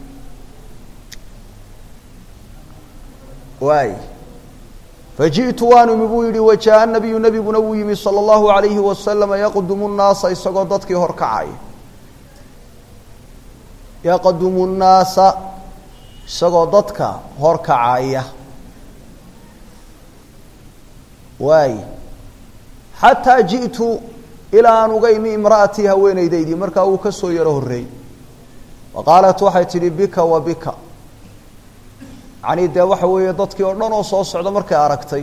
S1: waay faji'tu waan imi buu yihi wajaa nabiyu nabiguna wuu yimi sala allahu alayhi wasalama yaqdumu nnaasa isagoo dadkii horkacaya yaqdumu nnaasa isagoo dadka horkacaya waay xataa ji'tu ilaa aan uga imi imra'atii haweenaydaydii markaa uu ka soo yaro horreeyey wa qaalat waxay tidhi bika wa bika yacanii dee waxa weeye dadkii oo dhan oo soo socda markay aragtay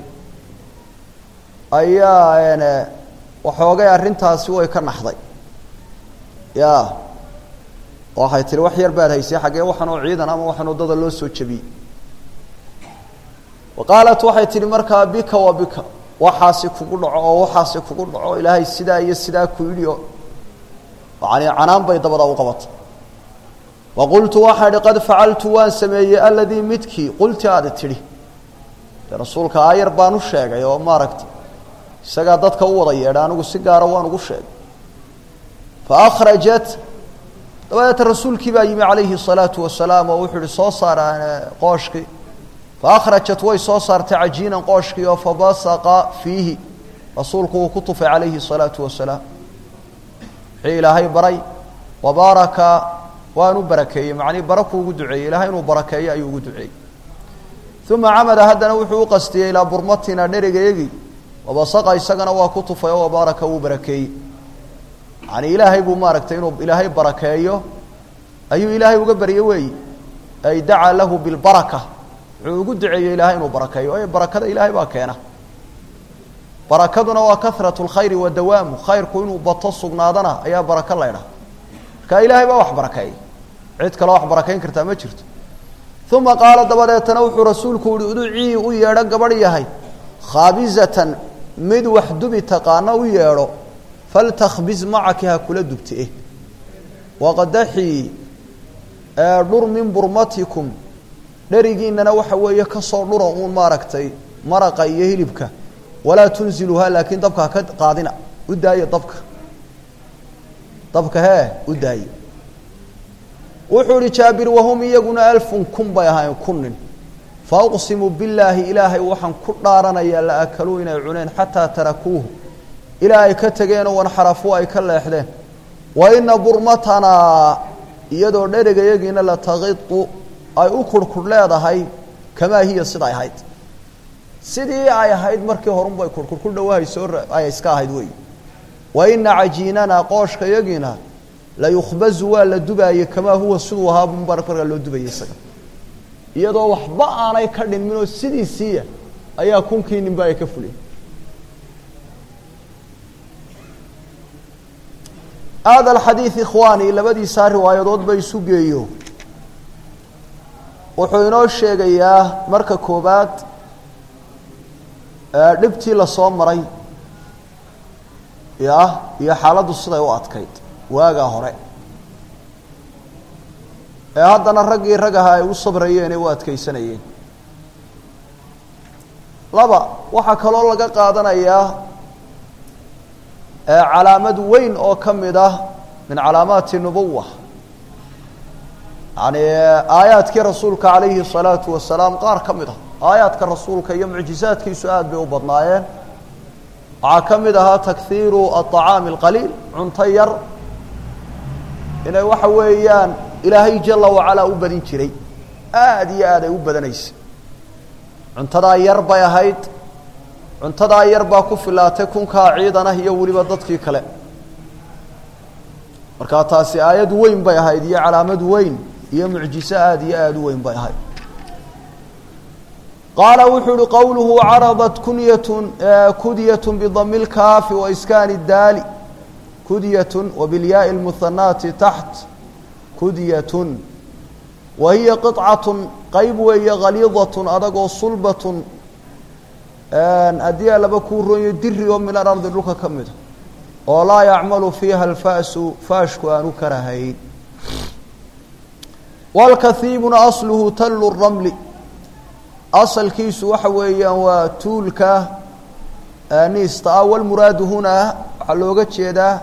S1: ayaa waxoogay arrintaasi way ka naxday ya waxay tihi wax yar baad haysay xaggee waxan oo ciidan ama waxan waddada loo soo jebiyey wa qaalat waxay tidhi markaa bika wa bika waxaasi kugu dhaco oo waxaasi kugu dhaco ilaahay sidaa iyo sidaa ku yidhi oo yani canaan bay dabada u qabatay wa qultu waxaa idhi qad facaltu waan sameeyey aladii midkii qulti aada tidhi dee rasuulka aayar baan u sheegay oo maaragtay isagaa dadka u wada yeedha anigu si gaara waan ugu sheegay fa akhrajat dabadeeta rasuulkii baa yimi calayhi الsalaatu wasalaam oo wuxuu ihi soo saar qooshkii faakhrajat way soo saartay cajiinan qooshkii oo fabasaqa fiihi rasuulku uu ku tufay calayhi الsalaatu wasalaam wixii ilaahay baray wabaaraka waan u barakeeyey macnii baraku ugu duceeyey ilahay inuu barakeeyo ayuu ugu duceeyey uma camada haddana wuxuu u qastiyey ilaa burmatina dherigayagii wabasaqa isagana waa ku tufay oo wabaaraka wuu barakeeyey yani ilaahay buu maaragtay inuu ilaahay barakeeyo ayuu ilaahay uga baryey weeyi ay dacaa lahu bilbaraka wuxuu ugu duceeyey ilaahay inuu barakeeyo waayo barakada ilaahay baa keena barakaduna waa kahratu lkhayri wa dawaamu khayrku inuu bato sugnaadana ayaa baraka laydhaha marka ilaahay baa wax barakeeya cid kaloo wax barakayn kartaa ma jirto uma qaala dabadeetana wuxuu rasuulku yihi uducii u yeedho gabadh yahay khaabizatan mid wax dubi taqaano u yeedho faltakbiz macaki ha kula dubti eh waqdaxii dhur min burmatikum dherigiinana waxa weeye kasoo dhura uun maaragtay maraqa iyo hilibka walaa tunziluhaa laakiin dabka haka qaadina u daayo dabka dabka hee u daayo wuxuu ihi jaabir wahum iyaguna alfun kun bay ahaayeen kun nin fa uqsimu billaahi ilaahay waxaan ku dhaaranayaa la akaluu inay cuneen xataa tarakuuhu ilaa ay ka tegeenoo wanxarafuu ay ka leexdeen wa ina burmatanaa iyadoo dheragayagiina la taqidu ay u kurhkurh leedahay kamaa hiya siday ahayd sidii ay ahayd markii horunbay kurhkur ku dhawahayso ay iska ahayd wey wa ina cajiinana qooshka yagiina la yukhbazu waa la dubaayey kamaa huwa siduu ahaa markaa loo dubayay isaga iyadoo waxba aanay ka dhinminoo sidiisiiya ayaa kunkii ninba ay ka fuliyeen hada alxadiid ikhwaani labadiisaa riwaayadood ba isu geeyo wuxuu inoo sheegayaa marka koobaad dhibtii lasoo maray ya iyo xaaladdu siday u adkayd waagaa hore ee haddana raggii rag ahaa ay u sabrayeen ee u adkaysanayeen laba waxaa kaloo laga qaadanayaa calaamad weyn oo ka mid ah min calaamaati nubuwa yani aayaadkii rasuulka calayhi الsalaatu wasalaam qaar ka mid ah aayaadka rasuulka iyo mucjizaadkiisu aad bay u badnaayeen waxaa ka mid ahaa takhiiru aطacaami اlqaliil cunto yar inay waxa weeyaan ilaahay jala wacalaa u badin jiray aad iyo aad ay u badanaysay cuntadaa yar bay ahayd cuntadaa yar baa ku filaatay kunkaa ciidan ah iyo weliba dadkii kale markaa taasi aayad weyn bay ahayd iyo calaamad weyn iyo mucjiso aad iyo aad u weyn bay ahayd qaala wuxuu uhi qowluhu caradat kunyatun kudyat bidami اlkaafi waiskaani اdaali kudyatun wabilyaai اlmuhanaati taxt kudyatun wa hiya qiطcatun qeyb weeye khaliidatun adagoo sulbatun haddii alaba kuu ronyo diri oo min alardi dhulka ka mida oo laa yacmalu fiiha alfa'su faashku aanu karahayn walkahiibuna asluhu tallu ramli asalkiisu waxa weeyaan waa tuulka niista ah walmuraadu hunaa waxaa looga jeedaa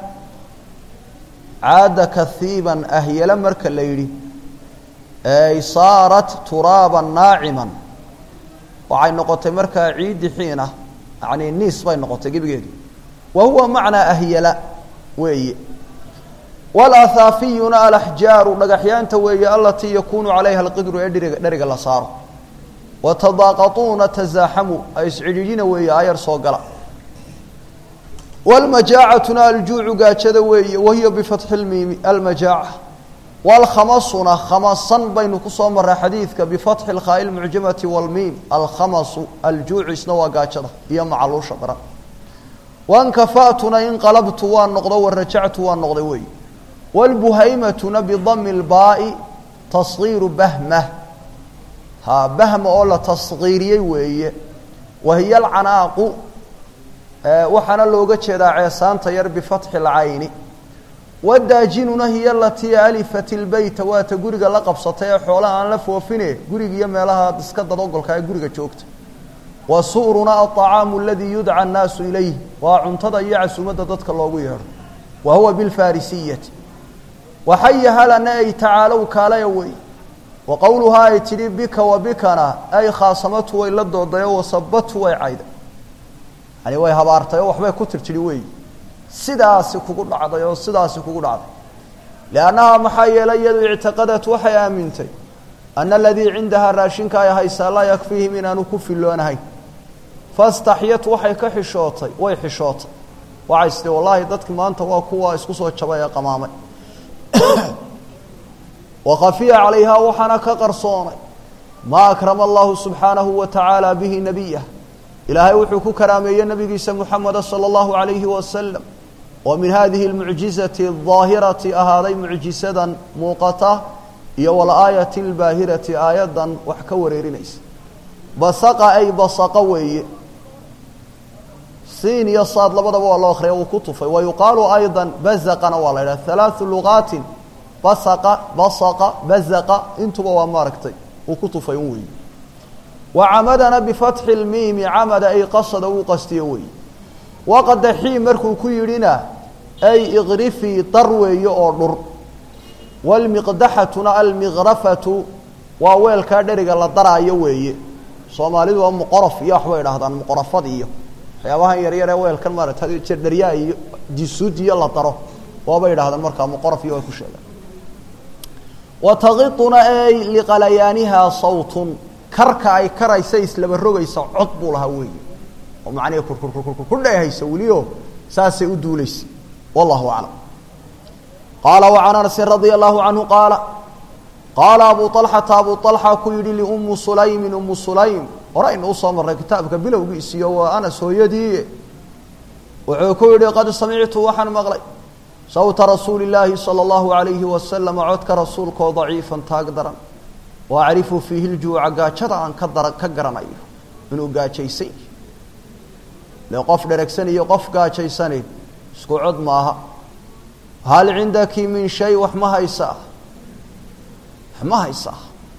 S1: caada kahiiban ahyala marka la yidhi ay saarat turaaban naaciman waxay noqotay markaa ciiddi xiina yani niis bay noqotay gebigeedu wa huwa macnaa ahyala weeye walahaafiyuna alaxjaaru dhagaxyaanta weeye alatii yakunu calayha alqidru ee dheriga dheriga la saaro watadaaqatuuna tasaaxamu ay iscidhiidhina weeye ayar soo gala walmajaacatuna aljuucu gaajada weeye wahiya bifatxi lmiimi almajaaca walkhamasuna khamasan baynu kusoo maray xadiidka bifatxi lkhaai lmucjamati walmiim alkhamasu aljuucu isna waa gaajada iyo macaluusha daran wankafa'tuna inqalabtu waa noqdo warajactu waa noqday weeye walbuhaymatuna bidami lbaai tasgiiru bahmah ha bahma oo la tasgiiriyey weeye wahiya alcanaaqu waxaana looga jeedaa ceesaanta yar bifatxi lcayni wadaajinuna hiya alatii alifat ilbeyta waata guriga la qabsatay ee xoolaha aan la foofine guriga iyo meelaha iska dadogolka ee guriga joogta wa su'runa aطacaamu aladii yudca annaasu ilayh waa cuntada iyo casuumadda dadka loogu yeedho wa huwa bilfarisiyati waxaya halana ay tacaalow kaalaya wey wa qowluhaa ay tidhi bika wa bikana ay khaasamatu way la doodayo wasabatu way cayday yani way habaartay oo waxbay ku tirtiri weyi sidaasi kugu dhacday oo sidaasi kugu dhacday liannahaa maxaa yeelay iyadu ictiqadat waxay aamintay ana aladii cindahaa raashinka ay haysaa laa yakfiihim inaanu ku filoonahayn fastaxyat waxay ka xishootay way xishootay waxay istii wallaahi dadki maanta waa kuwa isku soo jabay ee qamaamay wakhafiya calayhaa waxaana ka qarsoonay maa akrama allahu subxaanahu wa tacaala bihi nabiyah ilaahay wuxuu ku karaameeyey nabigiisa muxameda salى اllahu alayhi wasalam oo min hadihi اlmucjizati الظaahirati ahaaday mucjisadan muuqata iyo walaayati اlbaahirati aayaddan wax ka wareerinaysa basaqa ay basaqa weeye siin iyo saad labadaba waa loo akriya uu ku tufay wa yuqaalu ayضa bazaqana waa la idhaha halaaثu luqaatin basaqa basaqa bazaqa intuba waa maaragtay uu ku tufay un weeye wacamadana bifatxi lmiimi camada ay qasada uu qastiyo weeye waqadaxii markuu ku yidhina ay ikrifii dar weeye oo dhur walmiqdaxatuna almikrafatu waa weelkaa dheriga la daraayo weeye soomaalidu waa muqorof iyo waxbay idhahdaan muqorafad iyo waxyaabahan yaryar ee weelkan maarata jerdheryaa iyo disuud iyo la daro waaba yidhahdeen markaa muqaraf iyo ay ku sheegeen wa taqiduna ey liqalayaanihaa sawtun karka ay karaysa islaba rogaysa cod buu lahaa weeye oo macnihi kurkurkurkur ku dheehaysa welio saasay u duulaysa wallahu aclam qaala wacan anasin radia allahu canhu qaala qaala abu alxata abu alxa ku yidhi liummu sulaymin ummu sulaym horaynu usoo marray kitaabka bilowgiisiyo waa anas hooyadii wuxuu ku yidhi qad samictu waxaan maqlay sawta rasuuli illaahi sala allahu alayhi wasalam codka rasuulkaoo daciifan taag daran wa acrifu fiihi ljuuca gaajada aan ka dara ka garanayo inuu gaajaysan yahy le qof dheregsan iyo qof gaajaysanayn isku cod maaha hal cindaki min shay wax ma haysaa wax ma haysaa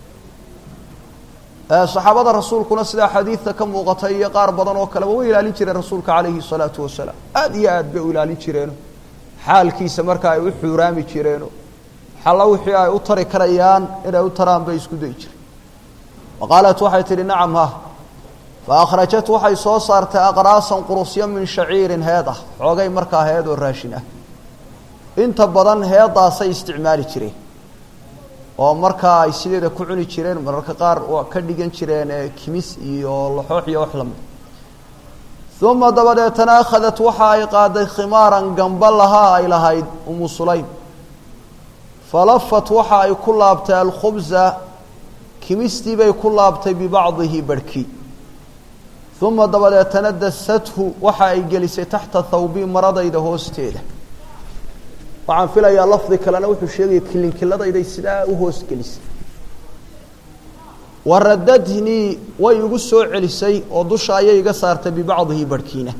S1: saxaabada rasuulkuna sidaa xadiidta ka muuqata iyo qaar badan oo kaleba way ilaalin jireen rasuulka calayhi salaatu wasalaam aada iyo aad bay u ilaalin jireeno xaalkiisa marka ay u xuuraami jireeno xalla wixii ay u tari karayaan inay u taraan bay isku dayi jireen wa qaalat waxay tidhi nacam ha fa akhrajat waxay soo saartay aqraasan qurusyo min shaciirin heed ah xoogay markaa heed oo raashin ah inta badan heedaasay isticmaali jireen oo markaa ay sideeda ku cuni jireen mararka qaar waa ka dhigan jireen kimis iyo laxoox iyo wax lamid uma dabadeetana akhadat waxa ay qaaday khimaaran gamba lahaa ay lahayd umu sulaym falafat waxa ay ku laabtay alkhubza kimistii bay ku laabtay bibacdihi barhkii uma dabadeetana dasathu waxa ay gelisay taxta thawbii maradayda hoosteeda waxaan filayaa lafdi kalena wuxuu sheegaya kilinkiladayday sidaa u hoos gelisay waradadhnii way igu soo celisay oo dusha ayay iga saartay bibacdihi barhkiina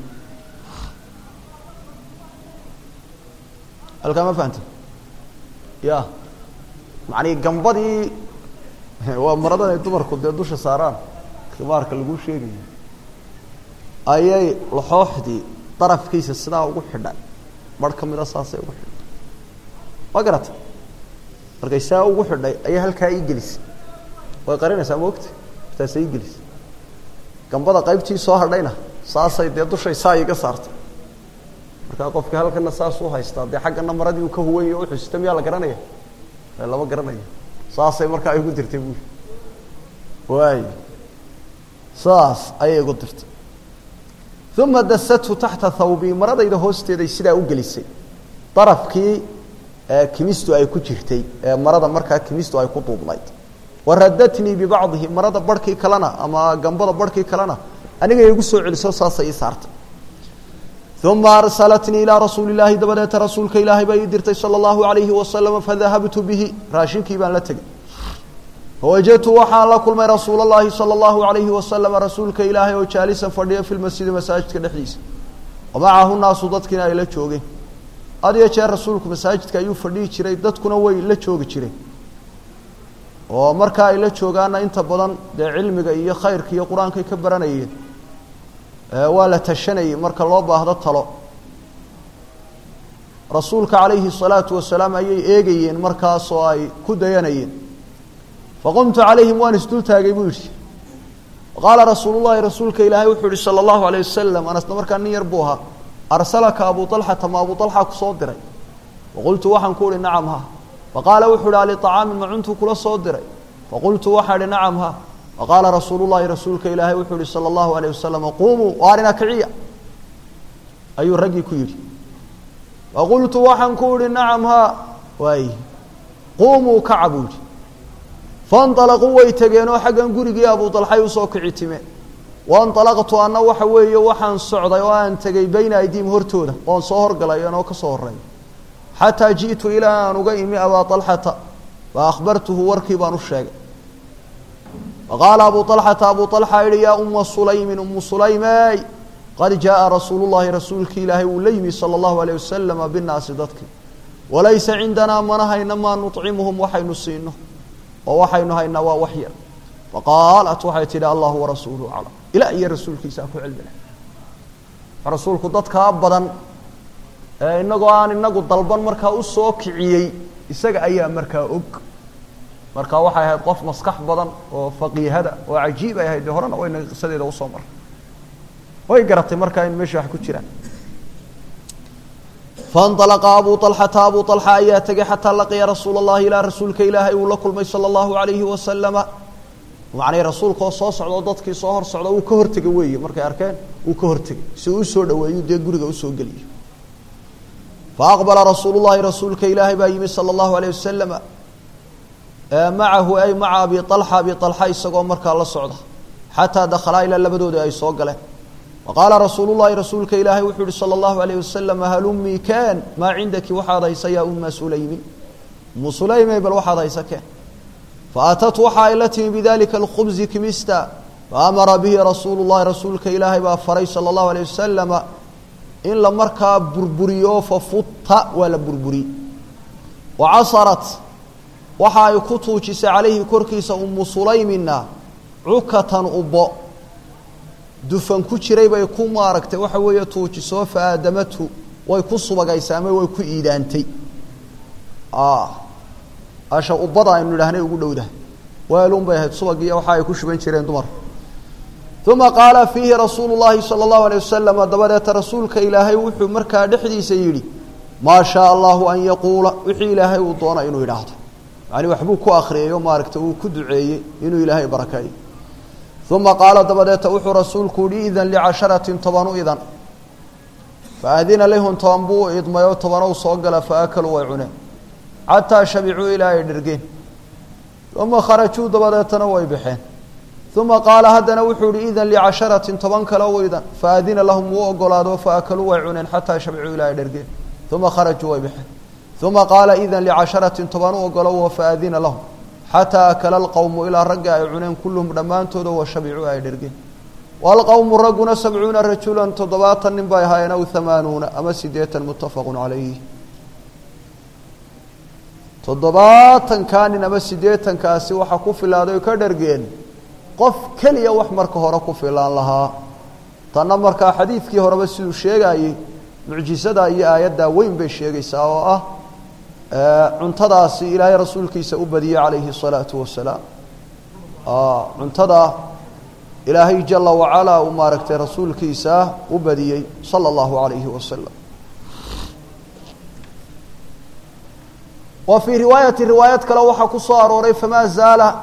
S1: halkaa ma fahamte ya macnii gambadii waa maradan ay dumarku dee dusha saaraan khimaarka laguu sheegayo ayay laxooxdii darafkiisa sidaa ugu xidhay barh ka mida saasay ugu xidhay ma garata markay saa ugu xidhay ayaa halkaa ii gelisay way qarinaysaa ma ogta taasay ii gelisay gambada qaybtii soo hadhayna saasay dee dushay saa iga saartay markaa qofka halkana saasuu haystaa dee xaggana maradii uu ka huwanya u xusita miyaa la garanaya lama garanaya saasay markaa igu dirtay buui waay saas ayay igu dirtay uma dasathu taxta thawbii maradayda hoosteeday sidaa u gelisay darafkii kimistu ay ku jirtay ee marada markaa kimistu ay ku duubnayd waradatnii bibacdihi marada barhkii kalena ama gambada barhkii kalena aniga igu soo celiso saasay ii saartay uma arsalatnii ilaa rasuuli illaahi dabadeeta rasuulka ilaahay baa ii dirtay sala allahu alayhi wasalama fadahabtu bihi raashinkii baan la tegey fawajadtu waxaan la kulmay rasuul اllahi salى اllahu alayhi wasalama rasuulka ilaahay oo jaalisan fadhiya fi lmasjidi masaajidka dhexdiisa wamacahu naasu dadkiina ay la joogeen had iyo jeer rasuulku masaajidka ayuu fadhihi jiray dadkuna way la joogi jireen oo marka ay la joogaana inta badan dee cilmiga iyo khayrka iyo qur-aankay ka baranayeen waa la tashanayay marka loo baahdo talo rasuulka calayhi الsalaatu wasalaam ayay eegayeen markaas oo ay ku dayanayeen faqumtu calayhim waan isdul taagay buu yidhi qaala rasuul llahi rasuulka ilaahay wuxuu yihi salى اllahu alayه wasalam anasna markaa nin yar buu ahaa arsalaka abu alxata ma abu alxa kusoo diray faqultu waxaan ku uhi nacam ha faqaala wuxuu ihi aliطacaamin ma cuntuu kula soo diray faqultu waxaa ihi nacam ha faqaala rasuulu llahi rasuulka ilaahay wuxuu yihi salى اllahu alayه wasalam qumuu waarina kiciya ayuu raggii ku yidhi faqultu waxaan ku ihi nacam ha waay qumuu kaca buu yihi faاnطalaquu way tegeenoo xaggan gurigii abu dalxay usoo kici time waاnطalaqtu anna waxa weeye waxaan socday oo aan tegey bayna aydiim hortooda oon soo horgalay anoo ka soo horeey xataa jiئtu ilaa aan uga imi abaa طalxata fa akhbartuhu warkii baan u sheegay faqaala abu طalxata abu طalxa yihi yaa uma sulaymin umu sulaymey qad jaaءa rasuulu llahi rasuulki ilaahay uu la yimi salى اllahu alيه wasalama binaasi dadki walaysa cindanaa mana hayna maa nuطcimuhum waxaynu siino oo waxaynu haynaa waa wax yar faqaalat waxay tidhi allahu warasuuluhu aclam ilah iyo rasuulkiisaa ku cilmi leh rasuulku dadkaa badan ee inagoo aan inagu dalban markaa usoo kiciyey isaga ayaa markaa og marka waxay ahayd qof maskax badan oo faqiihada oo cajiib ay ahayd dee horena waynaga qisadeeda usoo maray way garatay markaa in meesha wax ku jiraan faاnطalaqa abu طalxata abu طalxa ayaa tegay xataa laqiya rasuula اllahi ilaa rasuulka ilaahay uu la kulmay salى اllahu عalayhi wasalama macnay rasuulka oo soo socda oo dadkii soo hor socda uu ka hortegay weeye markay arkeen uu ka hortegay si uu usoo dhaweeyu dee guriga usoo geliyo faaqbala rasuulu llahi rasuulka ilaahay baa yimi salى اllahu alayه wasalama macahu ay maca abi طalxa abi طalxa isagoo markaa la socda xataa dakhalaa ilaa labadooda ay soo galeen waqaala rasuulu llahi rasuulka ilaahay wuxuu yihi salى اllahu alayh wasalam halumii keen maa cindaki waxaad haysa yaa uma sulaymin umu sulaymey bal waxaad haysa keen faatat waxa ay la timi bidalika اlkhubzi kimista faamara bihi rasuulu llahi rasuulka ilaahay baa faray salى اllahu alayه wasalama in la markaa burburiyo fafutta waa la burburiyey wacasarat waxa ay ku tuujisay calayhi korkiisa umu sulaymina cukatan ubo dufan ku jiray bay ku maaragtay waxa weeye tuujisoo faadamatu way ku subagaysay ama way ku iidaantay asha ubada aynu idhahnay ugu dhowdahay weelun bay ahayd subagiiyo waxa ay ku shuban jireen dumar uma qaala fiihi rasuulu llahi salى اllahu alay wasalama dabadeeta rasuulka ilaahay wuxuu markaa dhexdiisa yidhi maa shaaa allahu an yaquula wixii ilaahay uu doona inuu idhaahdo yani waxbuu ku akriyeyo maaragtay uu ku duceeyey inuu ilaahay barakeeyo uma qaala dabadeeta wuxuu rasuulku yihi idan licasharatin tobanu idan faadina lahum toban buu idmay oo tobanow soo gala faakaluu way cuneen xataa shabicuu ilaa ay dhergeen uma kharajuu dabadeetana way baxeen uma qaala haddana wuxuu yihi idan licasharatin toban kale u idan faadina lahum wuu ogolaado faakaluu way cuneen xataa shabicuu ilaa ay dhergeen uma kharajuu way baxeen uma qaala idan licasharatin toban u ogolo faadina lahum xataa akala alqowmu ilaa ragga ay cuneen kulluhum dhammaantooda wa shabicuu ay dhergeen waalqowmu ragguna sabcuuna rajulan toddobaatan nin bay ahaayeen aw hamaanuuna ama sideetan muttafaqu calayh toddobaatankaa nin ama siddeetankaasi waxaa ku filaaday oo ka dhergeen qof keliya wax marka hore ku filaan lahaa tanna markaa xadiidkii horeba siduu sheegaayey mucjisada iyo aayaddaa weyn bay sheegaysaa oo ah cuntadaasi ilaahay rasuulkiisa u badiyey calayhi الsalaatu wasalaam cuntada ilaahay jala wacalaa uu maaragtay rasuulkiisa u badiyey salى اllahu alayhi wasalam wa fii riwaayati riwaayad kale waxaa ku soo arooray famaa zaala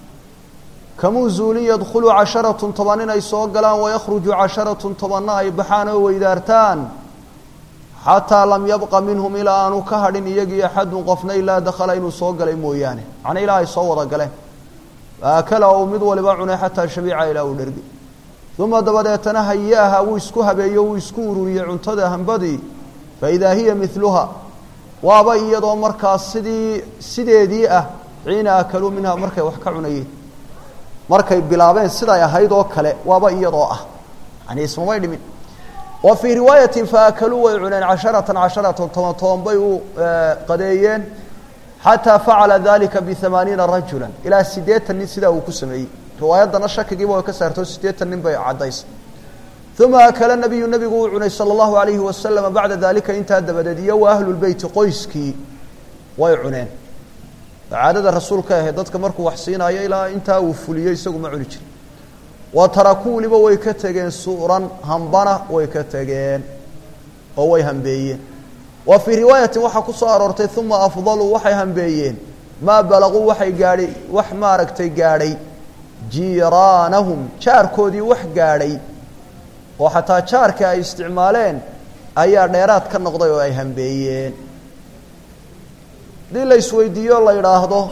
S1: kamuu zuulin yadkhulu casharatun toban inay soo galaan wayakhruju casharatun tobanna ay baxaan oo weydaartaan xataa lam yabqa minhum ilaa aanu ka hadhin iyagii axadun qofna ilaa dakhala inuu soo galay mooyaane macnaa ilaa ay soo wada galeen faakala uu mid waliba cunay xataa shabiica ilaa uu dhergi uma dabadeetana hayaaha wuu isku habeeyo wuu isku ururiyey cuntada hambadii faidaa hiya miluha waaba iyadoo markaas sidii sideedii ah xiina akaluu minha markay wax ka cunayeen markay bilaabeen siday ahayd oo kale waaba iyadoo ah yani ismamay dhimin wa fii riwaayatin faakaluu way cuneen casharatan casharatan toban toban bay u qadeeyeen xataa facala dalika biamaaniina rajula ilaa siddeetan nin sidaa uu ku sameeyey riwaayaddana shakigiiba way ka saartoo siddeetan nin bay caddaysay uma akala nabiyu nabigu uu cunay sala allahu alayhi wasalama bacda dalika intaa dabadeed iyo wa ahlulbeyti qoyskii way cuneen caadada rasuulka ahayd dadka markuu wax siinaayo ilaa intaa uu fuliyo isagu ma cuni jirin wa tarakuu weliba way ka tegeen su'ran hambana way ka tegeen oo way hambeeyeen wa fii riwaayatin waxaa ku soo aroortay uma afdaluu waxay hambeeyeen maa balaguu waxay gaadhay wax maaragtay gaadhay jiiraanahum jaarkoodii wax gaadhay oo xataa jaarka ay isticmaaleen ayaa dheeraad ka noqday oo ay hambeeyeen haddii la isweydiiyo la yidhaahdo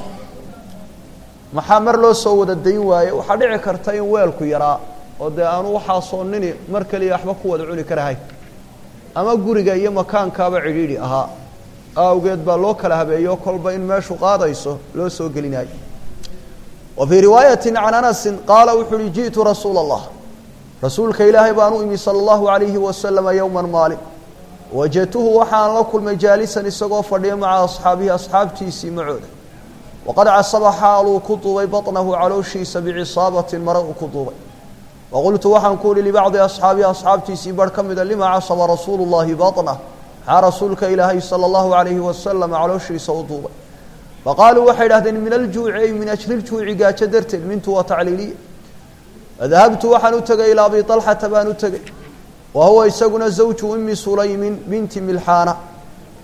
S1: maxaa mar loo soo wada dayn waaye waxaa dhici karta in weelku yaraa oo dee aanu waxaasoo nini mar keliya waxba ku wada cuni karahay ama guriga iyo makaankaaba cidhiidhi ahaa awgeed baa loo kala habeeyo kolba in meeshu qaadayso loo soo gelinayo wa fii riwaayati can anasin qaala wuxuu uhi ji'tu rasuula allah rasuulka ilaahay baan u imi sala allahu alayhi wasalama yowman maalin wajadtuhu waxaan la kulmay jaalisan isagoo fadhiya maca asxaabihi asxaabtiisii macooda waqad casaba xaaluu ku duubay baطnahu calooshiisa bicisaabatin mare uu ku duubay waqultu waxaan ku uhi libacdi asxaabihi asxaabtiisii bar ka mida lima casaba rasuulu llahi baطnah maxaa rasuulka ilaahay sala allahu alayhi wasalam calooshiisa u duubay faqaaluu waxay idhahdeen min aljuuci ay min ajli ljuuci gaajo darteed mintu waa tacliiliya fadahabtu waxaan u tegay ilaa abi طalxata baan u tegey wa huwa isaguna zawju umi sulaymin binti milxaana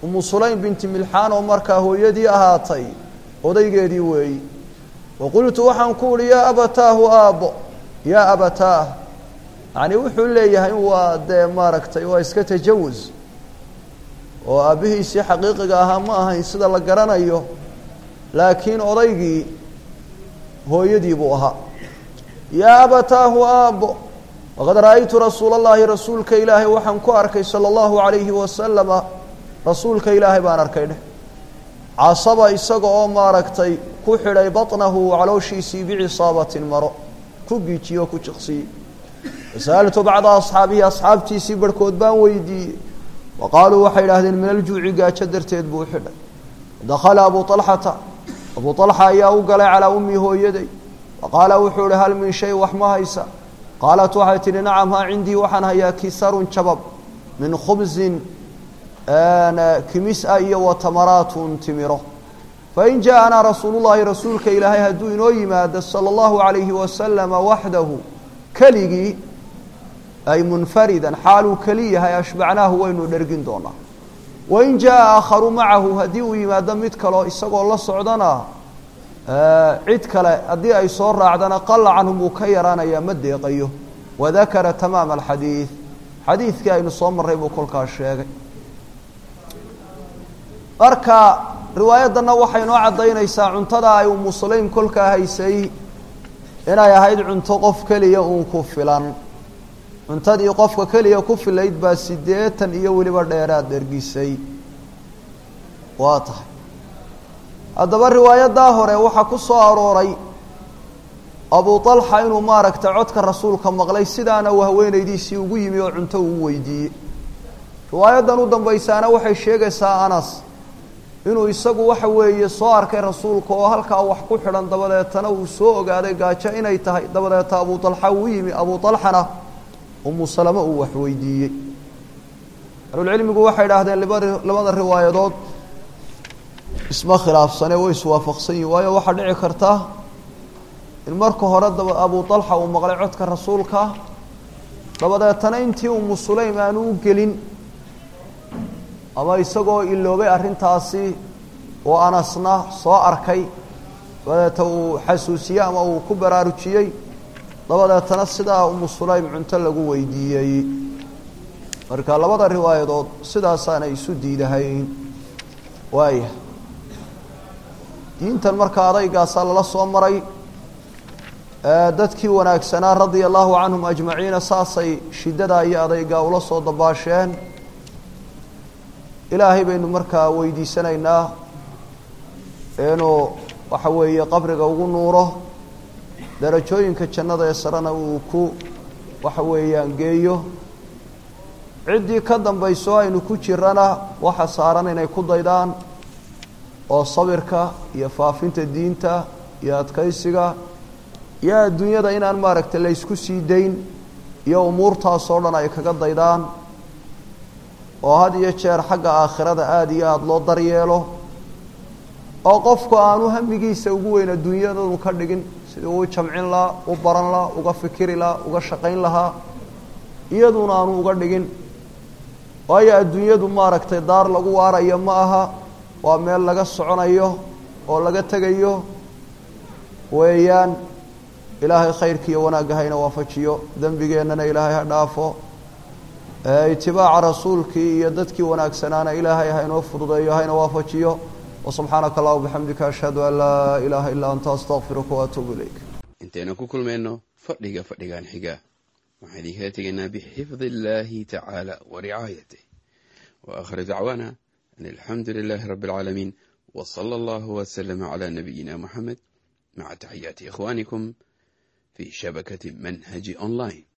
S1: umu sulaym binti milxaan oo markaa hooyadii ahaatay odaygeedii weeyi wa qultu waxaan ku uhi yaa abataahu aabbo yaa abataah yacni wuxuu leeyahay waa dee maaragtay waa iska tajawus oo aabbihiisii xaqiiqiga ahaa ma ahayn sida la garanayo laakiin odaygii hooyadii buu ahaa yaa abataahu aabbo waqad ra'aytu rasuula allahi rasuulka ilaahay waxaan ku arkay sala allahu calayhi wasalama rasuulka ilaahay baan arkay dheh casaba isaga oo maaragtay ku xidhay baطnahu calooshiisii bicisaabatin maro ku giijiye oo ku jiqsiyey fasa'altu bacda asxaabihi asxaabtiisii barhkood baan weydiiyey wa qaaluu waxay idhahdeen min aljuuci gaajo darteed buu u xidhay dakhala abu طalxata abu طalxa ayaa u galay calaa ummi hooyaday wa qaala wuxuu ihi hal min shay wax ma haysa qaalat waxay tidhi nacam haa cindii waxaan hayaa kisarun jabab min khubsin kimis-a iyo wa tamaraatun timiro fain jaaءanaa rasuulu llahi rasuulka ilaahay hadduu inoo yimaado salى اllahu عalayhi wasalama waxdahu keligii ay munfaridan xaaluu keli yahay ashbacnaahu waynu dhergin doonaa wain jaaءa aakharu macahu haddii uu yimaado mid kaleo isagoo la socdana cid kale haddii ay soo raacdana qala canhum wuu ka yaraanayaa ma deeqayo wadakara tamaama alxadiid xadiidkii aynu soo marray buu kolkaas sheegay marka riwaayaddanna waxay noo caddaynaysaa cuntada ay umu sulaym kolkaa haysay inay ahayd cunto qof keliya uun ku filan cuntadii qofka keliya ku filayd baa siddeetan iyo weliba dheeraad dhergisay waa tahay haddaba riwaayaddaa hore waxaa ku soo arooray abu طalxa inuu maaragtay codka rasuulka maqlay sidaana uu haweenaydiisii ugu yimi oo cunto uu weydiiyey riwaayaddan u dambaysaana waxay sheegaysaa anas inuu isagu waxa weeye soo arkay rasuulka oo halkaa wax ku xidhan dabadeetana uu soo ogaaday gaajo inay tahay dabadeeta abu طalxa uu yimi abu طalxana umu salame uu wax weydiiyey ahlulcilmigu waxay idhaahdeen libad labada riwaayadood isma khilaafsane way iswaafaqsan yihin waayo waxaa dhici karta in marka hore daba abu طalxa uu maqlay codka rasuulka dabadeetana intii umu sulaym aanu u gelin ama isagoo iloobay arrintaasi oo anasna soo arkay dabadeeta uu xasuusiyey ama uu ku baraarujiyey dabadeetana sidaa umu sulaym cunto lagu weydiiyey marka labada riwaayadood sidaasaanay isu diidahayn waaya diintan marka adaygaasaa lala soo maray dadkii wanaagsanaa radia allahu canhum ajmaciina saasay shiddadaa iyo adaygaa ula soo dabaasheen ilaahay baynu markaa weydiisanaynaa inuu waxa weeye qabriga ugu nuuro darajooyinka jannada ee sarena uu ku waxa weeyaan geeyo ciddii ka dambayso aynu ku jirana waxa saaran inay ku daydaan oo sabirka iyo faafinta diinta iyo adkaysiga iyo adduunyada inaan maaragtay la ysku sii dayn iyo umuurtaasoo dhan ay kaga daydaan oo had iyo jeer xagga aakhirada aada iyo aada loo daryeelo oo qofku aanu hamigiisa ugu weyn adduunyadanu ka dhigin sidii uu jamcin lahaa u baran lahaa uga fikiri lahaa uga shaqayn lahaa iyaduna aanu uga dhigin waayo adduunyadu maaragtay daar lagu waarayo ma aha waa meel laga soconayo oo laga tegayo weeyaan ilaahay khayrka iyo wanaagga hayna waafajiyo dembigeennana ilaahay ha dhaafo itibaaca rasuulkii iyo dadkii wanaagsanaana ilaahay haynoo fududeeyo hayna waafajiyo وسubxaanaka allah bxamdika ashhadu an laa ilaaha ilaa anta astaqfiruka waatuubu ilayk
S2: intaynu ku kulmayno fadhiga fadhigan xiga waxaan idinkala tegaynaa bixifdi illaahi tacaala wa ricaayatih wa aakhiru dacwaana an alxamdu lilaahi rabbi اlcaalamiin w salى allahu wslama cla nabiyina muxamed maca taxiyaati ikhwanikum fi shabakati manhaji online